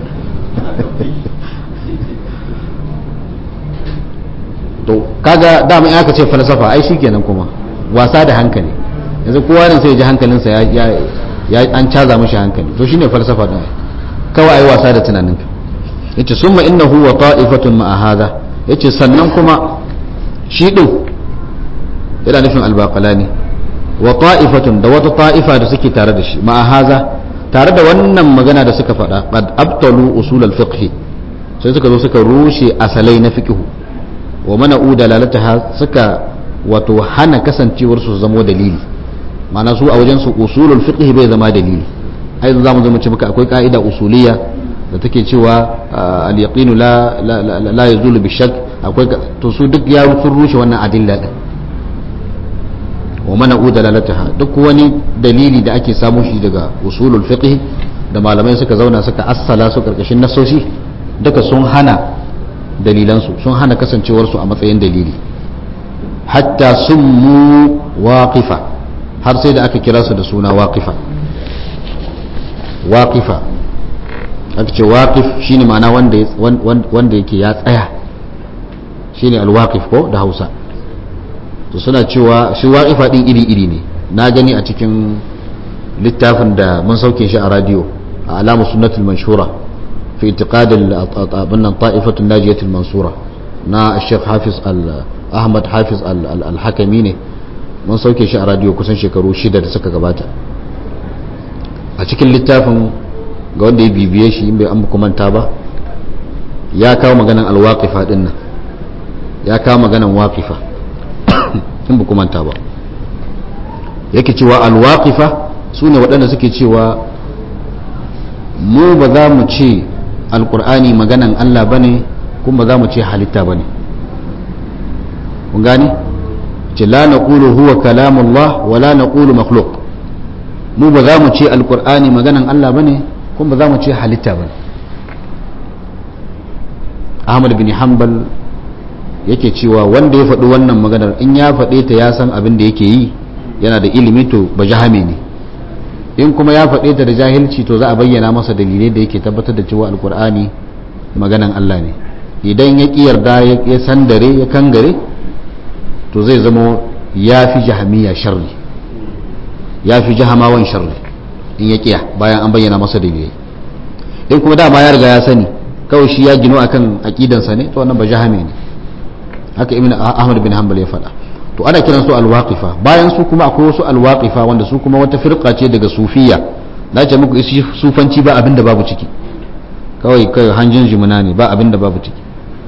to kaga dama in aka ce falsafa ai shikenan kuma wasa da hankali yanzu kowa ne sai ya ji hankalinsa ya ya an caza mishi hankali to shine falsafa din kawai ai wasa da tunaninka yace summa innahu wa ta'ifatun ma'a hadha yace sannan kuma shi din yana nufin albaqalani wa ta'ifatun da wata ta'ifa da suke tare da shi ma'a hadha tare da wannan magana da suka faɗa qad abtalu usul al-fiqh sai suka zo suka rushe asalai na fiqh wa mana'u dalalataha suka wato hana kasancewar su zamo dalili ma'ana su a wajen su usulul fiqh bai zama dalili ai za mu zo mu ce maka akwai ka'ida usuliyya da take cewa al-yaqinu la la la yazulu bi shakk akwai to su duk ya sun rushe wannan adilla din wa mana'u dalalataha duk wani dalili da ake samu shi daga usulul fiqh da malamai suka zauna suka assala su karkashin nasoshi duka sun hana dalilansu sun hana kasancewarsu a matsayin dalili hatta sun mu waƙifa har sai da aka kira su da suna waƙifa waƙifa aka ce waƙif shine ma'ana wanda yake ya tsaya shine alwaƙif ko da hausa to suna cewa shi waƙifa ɗin iri-iri ne na gani a cikin littafin da mun sauke shi a radiyo a alamu sunnatul manshura في اعتقاد طائفة الناجية المنصورة نا الشيخ حافظ أحمد حافظ الحكمي ne mun sauke shi a radiyo kusan shekaru shida da suka gabata a cikin littafin ga wanda ya bibiye shi in bai an manta ba ya kawo maganan alwaqifa din nan ya kawo maganan waqifa in ba manta ba yake cewa alwaqifa su ne waɗanda suke cewa mu ba za mu ce alkur'ani maganan Allah bane kuma za mu ce halitta bane kun gane ce la naqulu huwa kalamullah wa la naqulu makhluq mu ba za mu ce alkur'ani maganan Allah bane kuma ba za mu ce halitta bane Ahmad bin Hanbal yake cewa wanda ya faɗi wannan maganar in ya faɗe ta ya san abin da yake yi yana da ilimi to ba jahame ne in kuma ya faɗe ta da jahilci to za a bayyana masa dalilai da yake tabbatar da cewa alkur'ani maganan Allah ne idan ya ƙi yarda ya sandare ya kangare to zai zama ya fi jahamiya sharri ya fi jahamawan sharri in ya ƙiya bayan an bayyana masa dalilai in kuma dama ya riga ya sani kawai shi ya gino akan aƙidansa ne to wannan ba jahame ne haka ibn ahmad bin hanbal ya faɗa to ana kiran su alwaqifa bayan su kuma akwai wasu alwaqifa wanda su kuma wata firqa ce daga sufiya na ce muku isi sufanci ba abinda babu ciki kawai kai hanjin jimina ne ba abinda babu ciki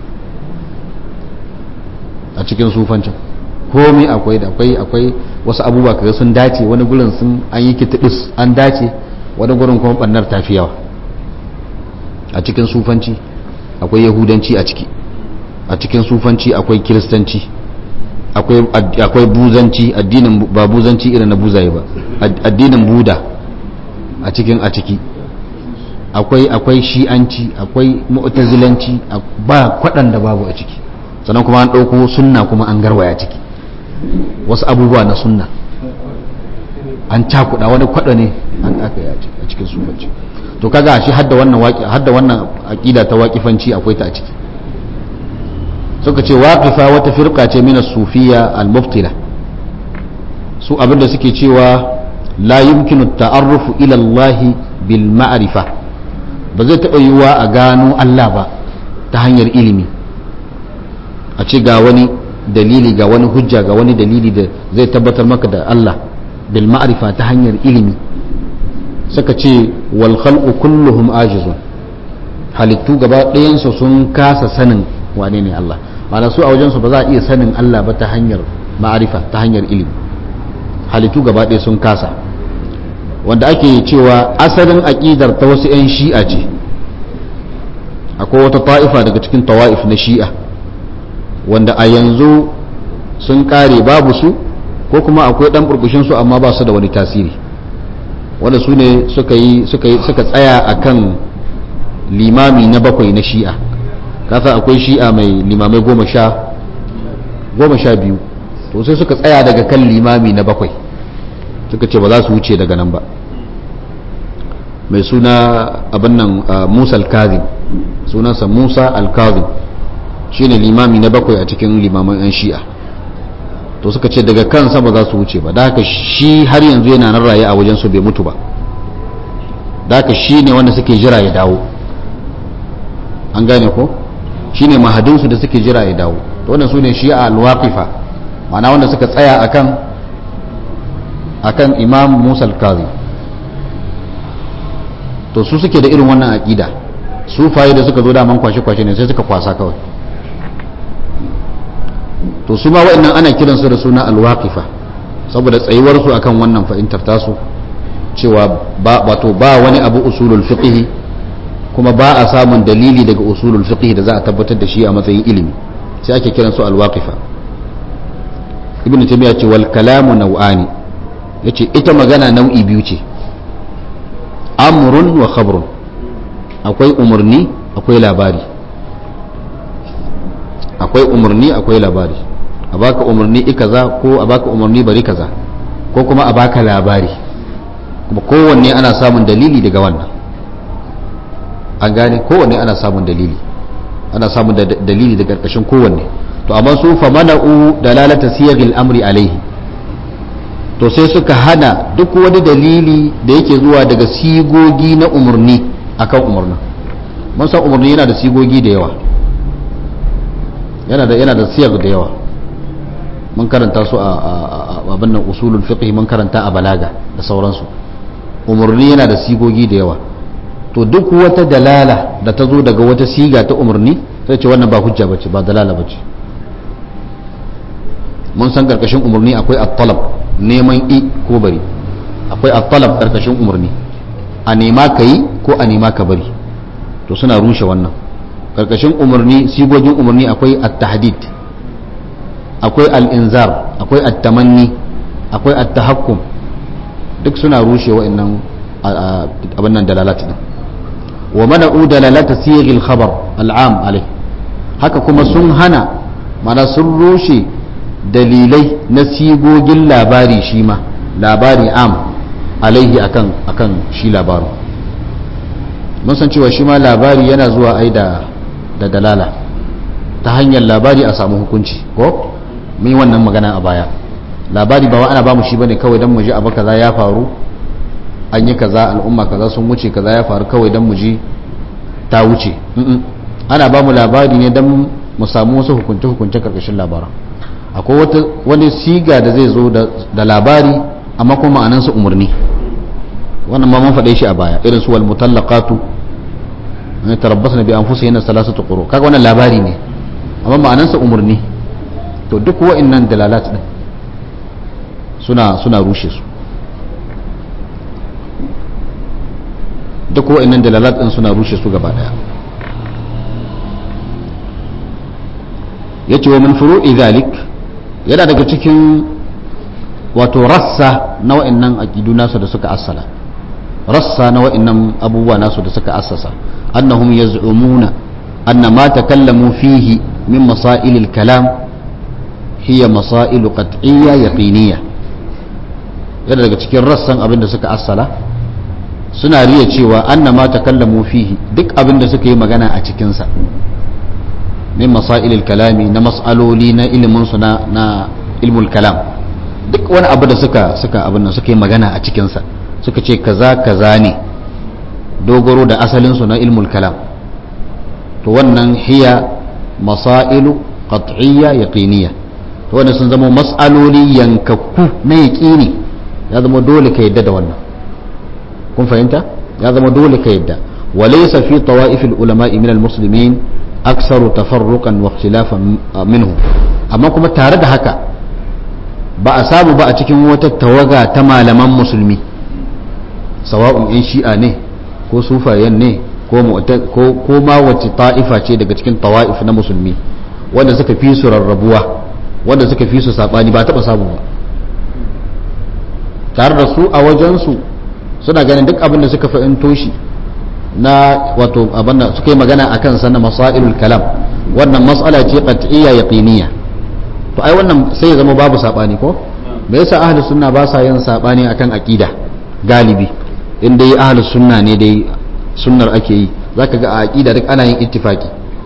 a cikin sufancin komai akwai da akwai akwai wasu abubuwa kaga sun dace wani gurin sun an yi kitibis an dace wani gurin kuma bannar tafi yawa a cikin sufanci akwai yahudanci a ciki a cikin sufanci akwai kiristanci akwai buzanci addinin ba buzanci irin na buzaye ba addinin buda a cikin a ciki akwai akwai shi'anci akwai mu'tazilanci ba kwaɗan da babu a ciki sannan kuma an ɗauko sunna kuma an garwaya ciki wasu abubuwa na sunna an cakuɗa wani kwaɗa ne an aka yi a cikin sufanci to kaga shi hadda wannan waƙi hadda wannan aqida ta waƙifanci akwai ta a ciki suka ce waqifa wata firqa ce min as-sufiyya al-mubtila su abinda suke cewa la yumkinu at-ta'arrufu ila Allah bil ma'rifa ba zai taɓa yiwuwa a gano Allah ba ta hanyar ilimi a ce ga wani dalili ga wani hujja ga wani dalili da zai tabbatar maka da Allah bil ma'rifa ta hanyar ilimi suka ce wal khalqu kulluhum ajizun halittu gaba ɗayansu sun kasa sanin wane ne Allah ma'ana su a wajensu ba za a iya sanin Allah ba ta hanyar ma'arifa ta hanyar ilimi halittu gaba ɗaya sun kasa wanda ake cewa asalin aƙidar ta wasu 'yan shi'a ce akwai wata ta'ifa daga cikin tawa'if na shi'a wanda a yanzu sun kare babu su ko kuma akwai ɗan burbushin su amma ba su da wani tasiri wanda su ne suka yi suka tsaya akan limami na bakwai na shi'a kasa akwai shi'a mai limamai goma sha goma sha biyu to sai suka tsaya daga kan limami na bakwai suka ce ba za su wuce daga nan ba mai suna abin nan musa al-kazim sunansa musa al-kazim shine limami na bakwai a cikin limaman 'yan shi'a to suka ce daga kansa ba za su wuce ba da haka shi har yanzu yana nan raye a wajen su bai mutu ba da haka shi ne wanda suke jira ya dawo an gane ko shi ne mahadinsu da suke jira ya dawo to wannan su ne shi'a al-waqifa ma'ana wanda suka tsaya akan akan imam musa al-kazi to su suke da irin wannan aqida su faye da suka zo daman kwashe-kwashe ne sai suka kwasa kawai to su ma wa'annan ana kiransu da suna alwaqifa saboda tsayuwarsu akan wannan fahimtar tasu cewa ba wato ba wani abu usulul fiqh kuma ba a samun dalili daga usulul fiqh da za a tabbatar da shi a matsayin ilimi sai ake kiransu alwaqifa ibnu taymiya ce wal kalamu naw'ani yace ita magana nau'i biyu ce amrun wa khabrun akwai umarni akwai labari akwai umarni akwai labari a baka umarni i kaza ko a baka umarni bari kaza ko kuma a baka labari kuma kowanne ana samun dalili daga wannan an gane kowanne ana samun dalili ana samun dalili daga karkashin kowanne to amma su fa mana'u dalalata siyagil amri alaihi to sai suka hana duk wani dalili da yake zuwa daga sigogi na umarni akan umarnin mun san umarni yana da sigogi da yawa yana da yana da siyar da yawa mun karanta su a abin nan usulul fiqh mun karanta a balaga da sauransu umarni yana da sigogi da yawa to duk wata dalala da ta zo daga wata siga ta umarni sai ce wannan ba hujja bace ba dalala bace mun san karkashin umarni akwai at-talab neman i ko bari akwai at-talab karkashin umarni a nema ka yi ko a nema ka bari to suna rushe wannan karkashin umarni sigogin umarni akwai at-tahdid akwai al-inzar akwai at-tamanni akwai at-tahakkum duk suna rushe wa'annan abin nan dalalat din wa mana'u dalalata sighil khabar al'am alai haka kuma sun hana mana sun rushe dalilai na sigogin labari shi ma labari am alaihi akan akan shi labarin mun san cewa shi ma labari yana zuwa ai da da dalala ta hanyar labari a samu hukunci ko mun yi wannan magana a baya labari ba wa ana ba mu shi bane kawai dan mu ji abu kaza ya faru an yi kaza al'umma kaza sun wuce kaza ya faru kawai dan mu ji ta wuce ana ba mu labari ne dan mu samu wasu hukunce hukunce karkashin labaran akwai wata wani siga da zai zo da labari amma kuma ma'anansa umarni wannan ma mun faɗe shi a baya irin su wal mutallaqatu ne tarabbasna bi anfusihinna salasatu quru kaga wannan labari ne amma ma'anansa umarni to duk wa'annan dalalat din suna suna rushe su duk wa'annan dalalat din suna rushe su gaba daya yace wa min furu'i zalik yana daga cikin wato rassa na wa'annan aqidu nasu da suka assala rassa na wa'annan abubuwa nasu da suka assasa annahum yaz'umuna anna ma takallamu fihi min masail al-kalam hiya masail qat'iyya yaqiniyya yana daga cikin rassan abin da suka assala suna riya cewa anna ma takallamu fihi duk abin da suka yi magana a cikinsa min masailil kalami na mas'aloli na ilimin su na na ilmul kalam duk wani abu da suka suka abin nan suka yi magana a cikinsa suka ce kaza kaza ne dogaro da asalin su na ilmul kalam to wannan hiya masailu qat'iyya yaqiniyya to wannan sun zama mas'aloli yankakku na yaqini ya zama dole ka yadda da wannan kun fahimta ya zama dole ka yadda walaysa fi tawa'if ulama min al-muslimin aksaru tafarruqan wa ikhtilafan minhu amma kuma tare da haka ba a samu ba a cikin wata tawaga ta malaman musulmi sawa'un yan shi'a ne ko sufayen ne ko ko ma wace ta'ifa ce daga cikin tawa'if na musulmi wanda suka fi su rarrabuwa wanda suka fi su sabani ba taba samu ba tare da su a wajensu suna ganin duk abin da suka fahimto shi na wato abin da suka yi magana a kansa na masailul kalam wannan mas'ala ce qat'iyya yaqiniyya to ai wannan sai ya zama babu sabani ko me yasa ahlus sunna ba sa yin sabani akan aqida galibi in dai ahlus sunna ne dai sunnar ake yi zaka ga a aqida duk ana yin ittifaki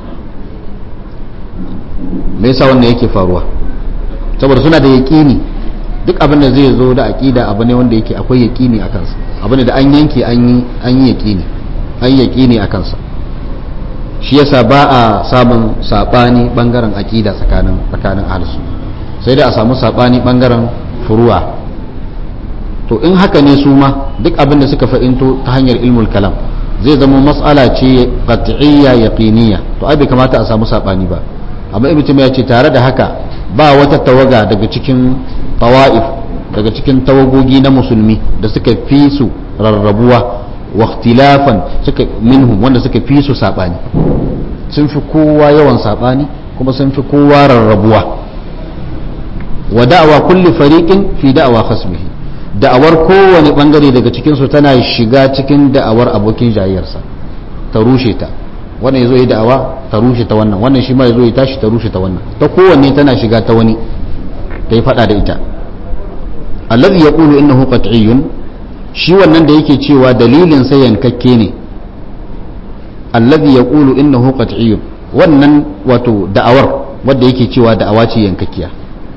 me yasa wannan yake faruwa saboda suna da yaqini duk abin da zai zo da aqida abu ne wanda yake akwai yaqini a kansa abu ne da an yanke an yi an yi yaqini an yi yaqini a kansa shi yasa ba a samun sabani bangaren aqida tsakanin tsakanin ahlus sai dai a samu sabani bangaren furuwa to in haka ne su ma duk abin da suka fa'into ta hanyar ilmul kalam zai zama mas'ala ce qat'iyya yaqiniyya to ai bai kamata a samu sabani ba amma ibnu ya ce tare da haka ba wata tawaga daga cikin tawa'if daga cikin tawagogi na musulmi da suka fi su rarrabuwa wa ikhtilafan suka minhum wanda suka fi su sabani sun fi kowa yawan sabani kuma sun fi kowa rarrabuwa wa da'awa kulli fariqin fi da'awa khasmihi da'awar kowane bangare daga cikin su tana shiga cikin da'awar abokin jayyarsa ta rushe ta wannan yazo yi da'awa ta rushe ta wannan wannan shi ma yazo yi tashi ta rushe ta wannan ta kowanne tana shiga ta wani ta yi fada da ita alladhi yaqulu innahu qat'iyyun shi wannan da yake cewa dalilin sa yankakke ne alladhi yaqulu innahu qat'iyyun wannan wato da'awar wanda yake cewa da'awa ce yankakkiya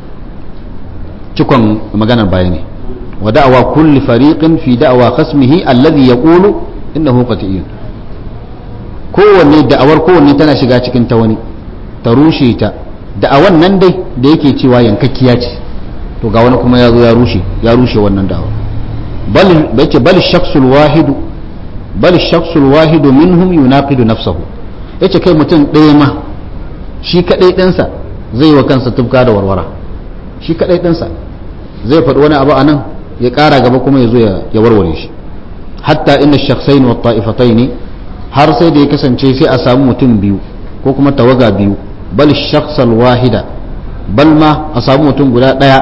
cikon maganar baya ne wa da'awa kulli fariqin fi da'awa khasmihi alladhi yaqulu innahu qat'iyyun kowanne da'awar kowanne tana shiga cikin ta wani ta rushe ta da'awan nan dai da yake cewa yankakkiya ce to ga wani kuma ya zo ya rushe ya rushe wannan da'awa bal bace bal shakhsul wahidu bal shakhsul wahidu minhum yunaqidu nafsahu yace kai mutum ɗaya ma shi kadai ɗansa zai wa kansa tufka da warwara shi kadai ɗansa zai faɗi wani abu a nan ya ƙara gaba kuma ya zo ya warware shi hatta inna shakhsain wa ta'ifataini har sai da ya kasance sai a samu mutum biyu ko kuma tawaga biyu bal shakhsal wahida bal ma a samu mutum guda ɗaya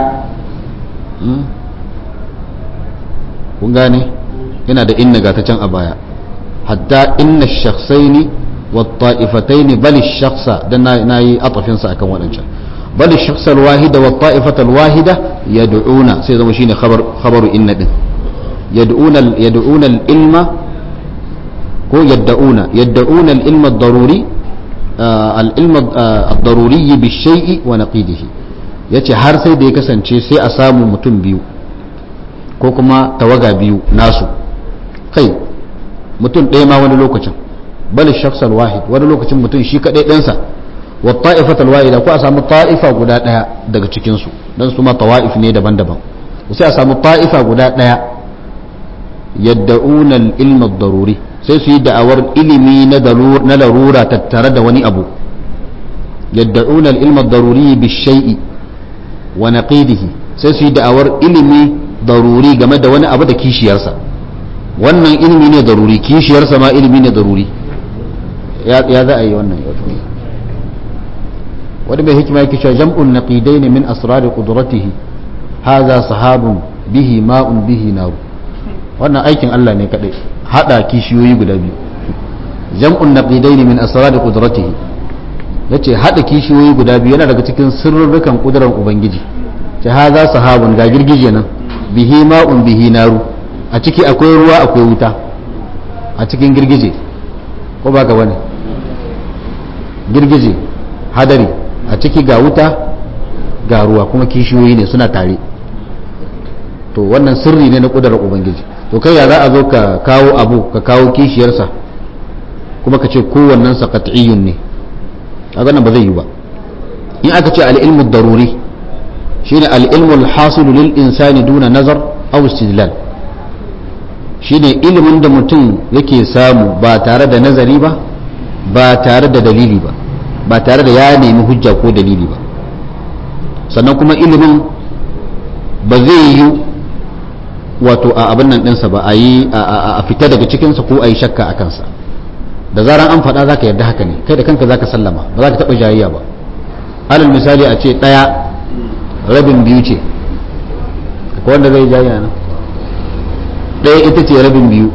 kun gane yana da inna ga ta can a baya hatta inna shakhsaini wa ta'ifataini bal shakhsa dan na yi atafinsa akan waɗancan بل الشخص الواحد والطائفة الواحدة يدعون سيدا مشين خبر خبر إن دين يدعون ال يدعون العلم هو يدعون يدعون العلم الضروري آه العلم آه الضروري بالشيء ونقيده yace har sai da ya kasance sai a samu mutum biyu ko kuma tawaga biyu nasu kai mutum ɗaya ma wani lokacin bal shakhsal wahid wani lokacin mutum shi kaɗai ɗansa wa ta'ifatul wahida ko a samu ta'ifa guda daya daga cikin su dan su ma tawa'if ne daban-daban sai a samu ta'ifa guda daya yadda'una al-ilm ad-daruri sai su yi da'awar ilimi na na larura tattare da wani abu yadda'una al-ilm ad-daruri bi shay'i wa naqidihi sai su yi da'awar ilimi daruri game da wani abu da kishiyarsa wannan ilimi ne daruri kishiyarsa ma ilimi ne daruri ya za a yi wannan wani mai hikima yake cewa jam'un naqidain min asrar qudratihi hadha sahabun bihi ma'un bihi nar wannan aikin Allah ne kadai hada kishiyoyi guda biyu jam'un naqidain min asrar qudratihi yace hada kishiyoyi guda biyu yana daga cikin sirrukan kudurar ubangiji ce hadha sahabun ga girgije nan bihi ma'un bihi naru a ciki akwai ruwa akwai wuta a cikin girgije ko ba ka bane girgije hadari a ciki ga wuta ga ruwa kuma kishiyoyi ne suna tare to wannan sirri ne na kudurar ubangiji to kai ya za a zo ka kawo abu ka kawo kishiyarsa kuma ka ce kowannen sa qat'iyyun ne kaga nan ba zai yi ba in aka ce al-ilmu daruri shine al-ilmu al-hasil lil insani duna nazar aw istidlal shine ilimin da mutum yake samu ba tare da nazari ba ba tare da dalili ba ba tare da ya nemi hujja ko dalili ba sannan kuma ilimin ba zai yi wato a abin nan ɗinsa ba a yi a fita daga cikinsa ko a yi shakka a kansa da zaran an faɗa za ka yarda haka ne kai da kanka za ka sallama ba za ka taɓa jayayya ba alal misali a ce ɗaya rabin biyu ce akwai wanda zai jayayya nan ɗaya ita ce rabin biyu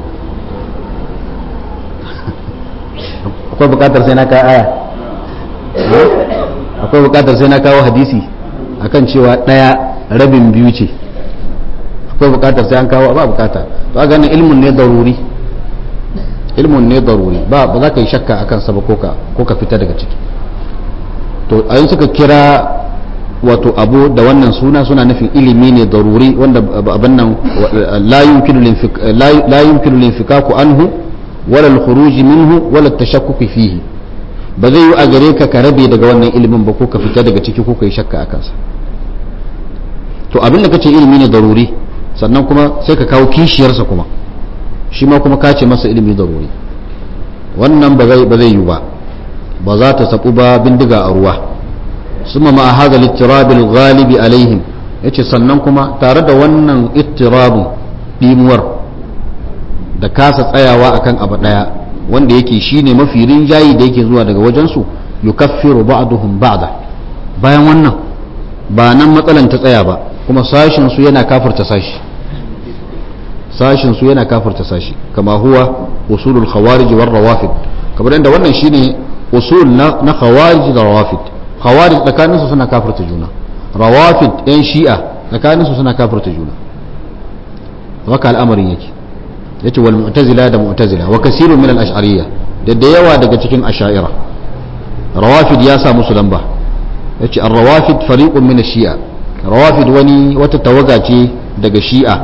akwai buƙatar sai na kawo aya akwai buƙatar sai na kawo hadisi akan cewa daya rabin biyu ce akwai bukatar sai an kawo ba bukata to a ganin ilmun ne daruri ilmun ne daruri ba ba za ka yi shakka akan sa ba ko ka ko ka fita daga ciki to ayin suka kira wato abu da wannan suna suna nufin ilimi ne daruri wanda abin nan la yumkinu linfikaku anhu wala al-khuruj minhu wala at-tashakkuk fihi ba zai yi a gare ka ka rabe daga wannan ilimin ba ko ka fita daga ciki ko ka yi shakka a kansa to abin da kace ilimi ne daruri sannan kuma sai ka kawo kishiyarsa kuma shi ma kuma ka ce masa ilimi daruri wannan ba zai ba zai yi ba ba za ta sabu ba bindiga a ruwa suma ma hada al-ittirab al-ghalib alaihim yace sannan kuma tare da wannan ittirabun dimuwar da kasa tsayawa akan abu daya wanda yake shine mafi rinjayi da yake zuwa daga wajensu yukaffiru ba'duhum ba'da bayan wannan ba nan matsalan ta tsaya ba kuma sashin su yana kafirta sashi sashin su yana kafirta sashi kama huwa usulul khawarij war rawafid kamar yadda wannan shine usul na na khawarij da rawafid khawarij tsakanin su suna kafirta juna rawafid yan shi'a tsakanin su suna kafirta juna haka al'amarin yake yace wal mu'tazila da mu'tazila wa kasirun min al ash'ariyya da da yawa daga cikin ash'ira rawafid ya sa musu lamba yace ar rawafid fariqun min shia rawafid wani wata tawaga ce daga shi'a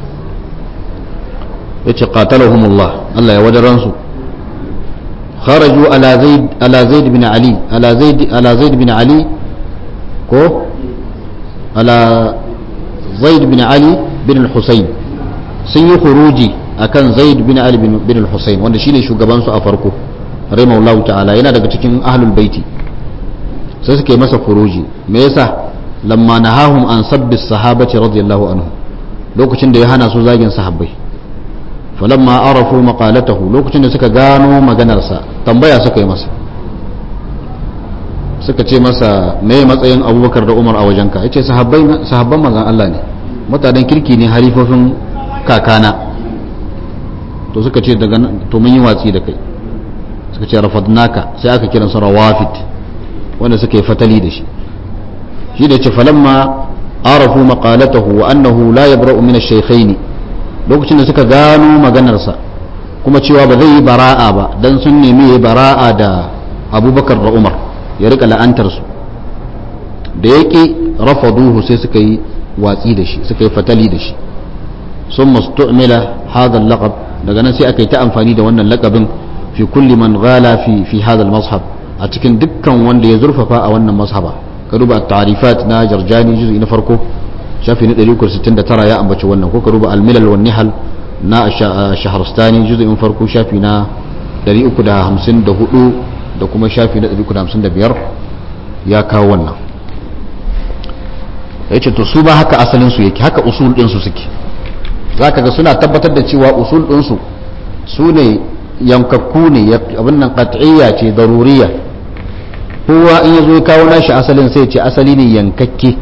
yace qatalahumullah Allah ya wadaran su kharaju ala zaid ala zaid bin ali ala zaid ala zaid bin ali ko ala zaid bin ali bin al-husayn sun yi khuruji akan zaid bin ali bin al-husayn wanda shine shugaban su a farko rahimahullahu ta'ala yana daga cikin ahlul baiti sai suke masa khuruji me yasa lamma nahahum an sabbi sahabati radiyallahu anhu lokacin da ya hana su zagin sahabbai falamma arafu maqalatahu lokacin da suka gano maganarsa tambaya suka yi masa suka ce masa me matsayin abubakar da umar a wajenka yace sahabbai sahabban manzon Allah ne mutanen kirki ne harifofin kakana to suka ce daga to mun yi watsi da kai suka ce rafadnaka sai aka kiran su rawafid wanda suka yi fatali da shi shi da ce falamma arafu maqalatahu wa annahu la yabra'u min ash-shaykhayn lokacin da suka gano maganarsa kuma cewa ba zai yi bara'a ba dan sun nemi yi bara'a da abubakar da umar ya rika la'antar su da yake rafaduhu sai suka yi watsi da shi suka yi fatali da shi sun mastu'mila hadha al-laqab daga nan sai aka yi ta amfani da wannan lakabin fi kulli man ghala fi fi hadha al-mazhab a cikin dukkan wanda ya zurfafa a wannan mazhaba ka duba at-ta'rifat na jarjani juz'i na farko shafi na 169 ya ambaci wannan ko ka duba al-milal wan nihal na shahrastani juz'in farko shafi na 354 da kuma shafi na 355 ya kawo wannan yace to su ba haka asalin su yake haka usul din su suke zaka ga suna tabbatar da cewa usul din su su ne yankakku ne abin nan qat'iyya ce daruriya kowa in yazo ya kawo nashi asalin sai ce asali ne yankakke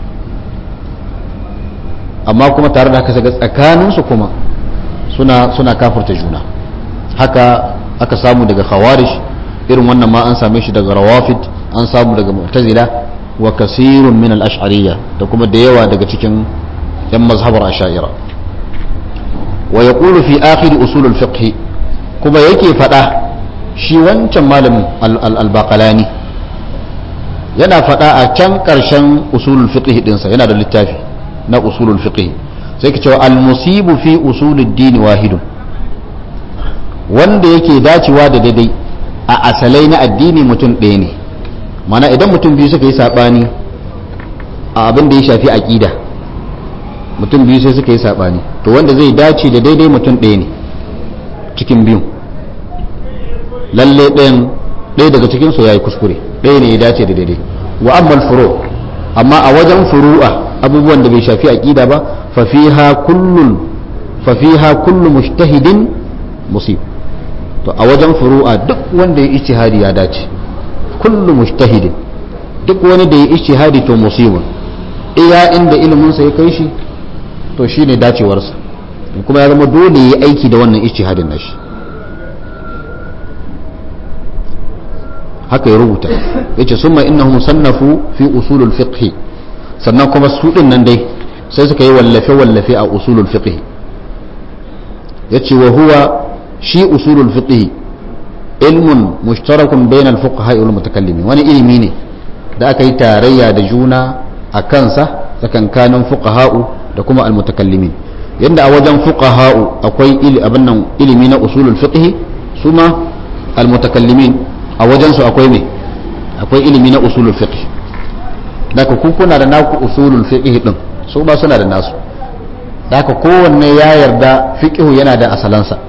amma kuma tare da haka ga tsakanin su kuma suna suna kafirta juna haka aka samu daga khawarij irin wannan ma an same shi daga rawafid an samu daga mu'tazila wa kasirun min al-ash'ariyya da kuma da yawa daga cikin yan mazhabar ash'ira wa yaqulu fi akhir usul al-fiqh kuma yake fada shi wancan malamin al-baqalani yana fada a can karshen usul al-fiqh dinsa yana da littafi na usul al-fiqh sai ka cewa al-musibu fi usul ad-din wahidun wanda yake dacewa da daidai a asalai na addini mutum ɗaya ne mana idan mutum biyu suka yi saɓani a abin da ya shafi aƙida mutum biyu sai suka yi saɓani to wanda zai dace da daidai mutum ɗaya ne cikin biyu lalle ɗayan ɗaya daga cikinsu ya yi kuskure ɗaya ne ya dace da daidai wa ammal furo amma a wajen furu'a abubuwan da bai shafi aƙida ba fafiha kullun fafiha kullu mujtahidin musib to a wajen furu'a duk wanda ya ijtihadi ya dace kullu mujtahidin duk wani da ya ijtihadi to musibun iya inda ilimin sa ya kai shi to shine dacewarsa kuma ya zama dole ya aiki da wannan ijtihadin nashi haka ya rubuta yace summa innahum sannafu fi usulul fiqh sannan kuma su din nan dai sai suka yi wallafe wallafe a usulul fiqh yace wa huwa shi usulul fiqh ilmun mushtarakun bainal fuqaha wal mutakallimin wani ilimi ne da aka yi tarayya da juna a kansa tsakankanin fuqaha'u da kuma al mutakallimin yanda a wajen fuqaha'u akwai abin nan ilimi na usulul fiqh su ma al mutakallimin a wajen su akwai me akwai ilimi na usulul fiqh daga ku kuna da naku usulul fiqh din su ba suna da nasu daga kowanne ya yarda fiqh yana da asalansa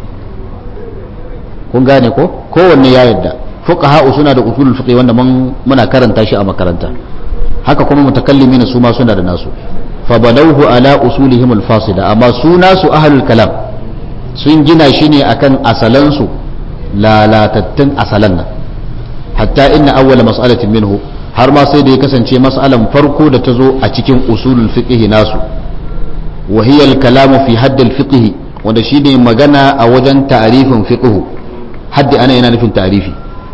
kun gane ko kowanne ya yarda fuqaha'u suna da usulul fiqh wanda mun muna karanta shi a makaranta haka kuma mutakallimin su ma suna da nasu fa banawhu ala usulihim al-fasida amma su nasu ahlul kalam sun gina shi ne akan asalansu lalatattun asalan nan hatta inna awwala mas'alatin minhu har ma sai da ya kasance mas'alan farko da ta zo a cikin usulul fiqh nasu wa hiya al-kalamu fi hadd al-fiqh wanda shine magana a wajen ta'rifin fiqh haddi ana yana nufin ta'rifi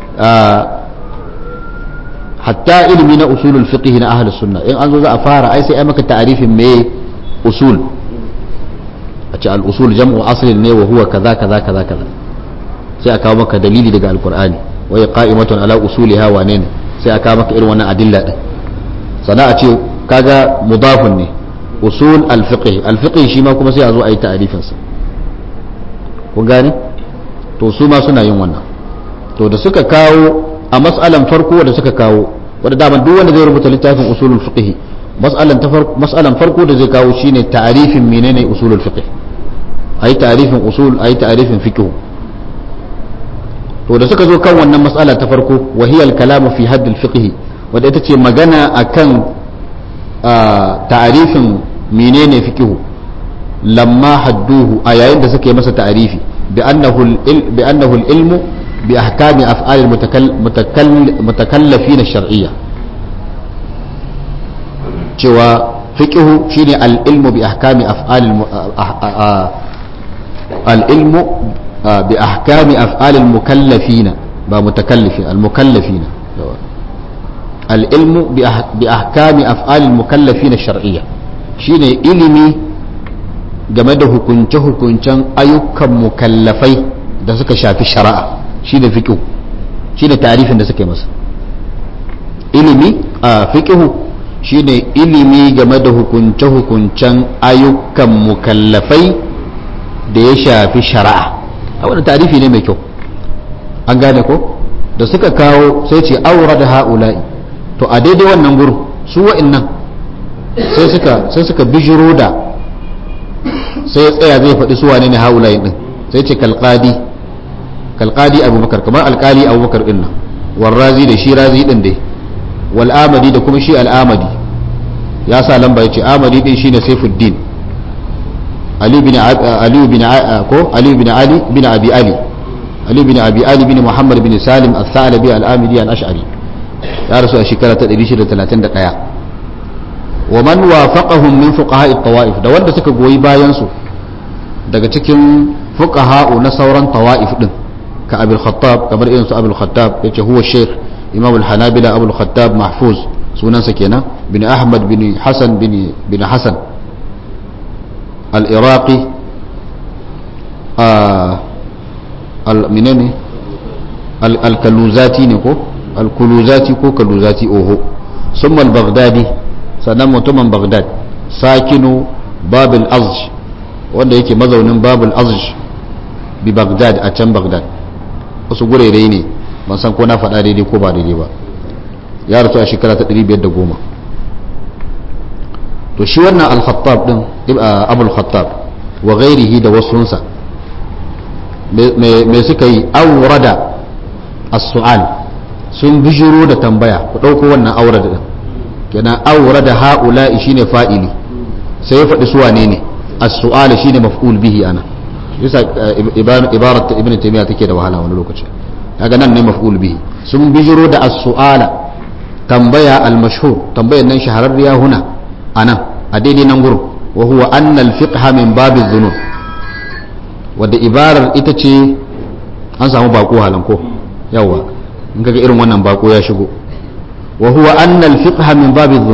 hatta ilimi na usulul fiqh na ahlus sunna in an zo za a fara ai sai ai maka ta'rifin me usul a ce al-usul jam'u aslin ne wa huwa kaza kaza kaza kaza sai a kawo maka dalili daga alqur'ani wa ya qa'imatun ala usuliha wa ne sai a kawo maka irin wannan adilla din sana a ce kaga mudafun ne usul al-fiqh al-fiqh shi ma kuma sai a zo a yi ta'rifin sa kun gane to su ma suna yin wannan to da suka kawo a mas'alan farko da suka kawo wanda daman duk wanda zai rubuta littafin usulul fiqh mas'alan ta farko mas'alan farko da zai kawo shine ta'rifin menene usulul fiqh ayi ta'rifin usul ayi ta'rifin fiqh to da suka zo kan wannan mas'ala ta farko wa hiya al-kalamu fi hadd al-fiqh wanda ita ce magana akan ta'rifin menene fiqh lamma hadduhu a yayin da suka yi masa ta'rifi bi annahu bi annahu al-ilmu bi ahkami af'al al-mutakallifin ash-shar'iyya cewa fiqhu shine al-ilmu bi ahkami af'al al-ilmu bi ahkami af'al al-mukallafina ba mutakallifin al-mukallafina al-ilmu bi ahkami af'al al-mukallafina ash-shar'iyya shine ilimi game da hukunce-hukuncen ayyukan mukallafai da suka shafi shari'a shine fiqhu shine tarifin da suka yi masa ilimi a fiqhu shine ilimi game da hukunce-hukuncen ayyukan mukallafai da ya shafi shari'a a wani tarifi ne mai kyau an gane ko da suka kawo sai ce aura da ha'ula'i to a daidai wannan gurin su wa'innan sai suka sai suka bijiro da sai ya tsaya zai faɗi su wane ne ha'ula'i din sai ce kalqadi kalqadi abubakar kamar alkali abubakar din nan warrazi da shi razi din dai wal amadi da kuma shi al amadi ya sa lamba yace amadi din shine saifuddin ali bin ali bin ko ali bin ali bin abi ali ali bin abi ali bin muhammad bin salim al-thalabi al-amidi al-ash'ari ya rasu a shekara ta 631 wa man wafaqahum min fuqaha at-tawaif da wanda suka goyi bayan su daga cikin fuqaha na sauran tawaif din ka abul khattab kamar irin su abul khattab yace huwa sheikh imam al-hanabila abul khattab mahfuz sunansa kenan bin ahmad bin hasan bin bin hasan al-iraqi al-minani al-kaluzati ne ko al-kuluzati ko kaluzati oho summa al-baghdadi sannan mutumin baghdad sakinu babul azj wanda yake mazaunin babul azj bi baghdad a can baghdad wasu gurere ne ban san ko na faɗa daidai ko ba daidai ba ya rasu a shekara ta 510 to shi wannan al-khattab din abul khattab wa ghairihi da wasunsa me suka yi aurada as-su'al sun bijiro da tambaya ku ɗauko wannan aurada din kenan aurada ha'ula'i shine fa'ili sai ya faɗi su wane ne as-su'al shine maf'ul bihi ana yasa ibarat ibn taymiya take da wahala wani lokaci kaga nan ne maf'ul bihi sun bijiro da as-su'ala tambaya al-mashhur tambayar nan shahararriya huna anan a daidai nan gurin wa huwa anna al-fiqha min bab adh-dhunun wadda ibarar ita ce an samu bako halan ko yawa in kaga irin wannan bako ya shigo wa huwa anna al-fiqha min bab adh-dhunun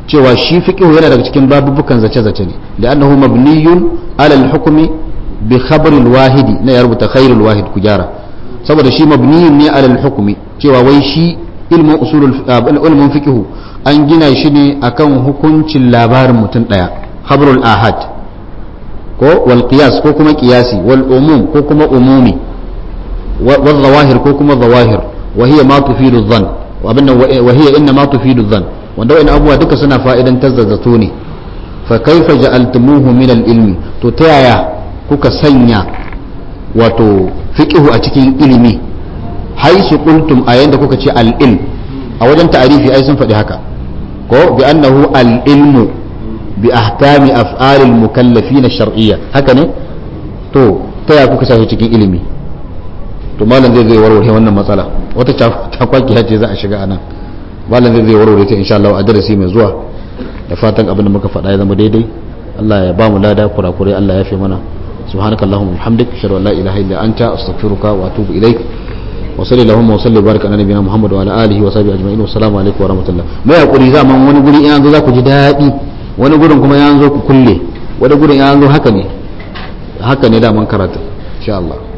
cewa shi fiqhu yana daga cikin babubukan zace-zace ne da annahu mabniyun ala al-hukmi bi khabar al-wahidi na ya rubuta khairul wahid ku gyara saboda shi mabniyun ne ala al-hukmi cewa wai shi ilmin usulul ilmin fiqhu an gina shi ne akan hukuncin labarin mutum daya khabarul ahad ko wal qiyas ko kuma qiyasi wal umum ko kuma umumi wal zawahir ko kuma zawahir wa hiya ma tufidu dhann wa abinna wa hiya inna ma tufidu dhann wanda wani abubuwa duka suna fa'idan tazzazato ne fa kaifa ja'altumuhu min al-ilmi to ta yaya kuka sanya wato fiqhu a cikin ilimi haisu qultum a yanda kuka ce al-ilm a wajen ta'arifi ai sun faɗi haka ko bi annahu al-ilmu bi ahkami af'alil mukallafin shar'iyya haka ne to ta yaya kuka sa cikin ilimi to malam zai zai warware wannan matsala wata takwakiya ce za a shiga anan malam zai zai warware ta insha Allah a darasi mai zuwa da fatan abin da muka faɗa ya zama daidai Allah ya ba mu lada kurakure Allah ya fi mana subhanakallahumma wa bihamdik ashhadu an la ilaha illa anta astaghfiruka wa atubu ilaik wa sallallahu wa sallim baraka ala nabiyina muhammad wa ala alihi wa sahbihi ajma'in wa assalamu alaikum wa rahmatullah mai hakuri zaman wani guri in an zo za ku ji daɗi wani gurin kuma ya zo ku kulle wani gurin ya zo haka ne haka ne da man karatu insha Allah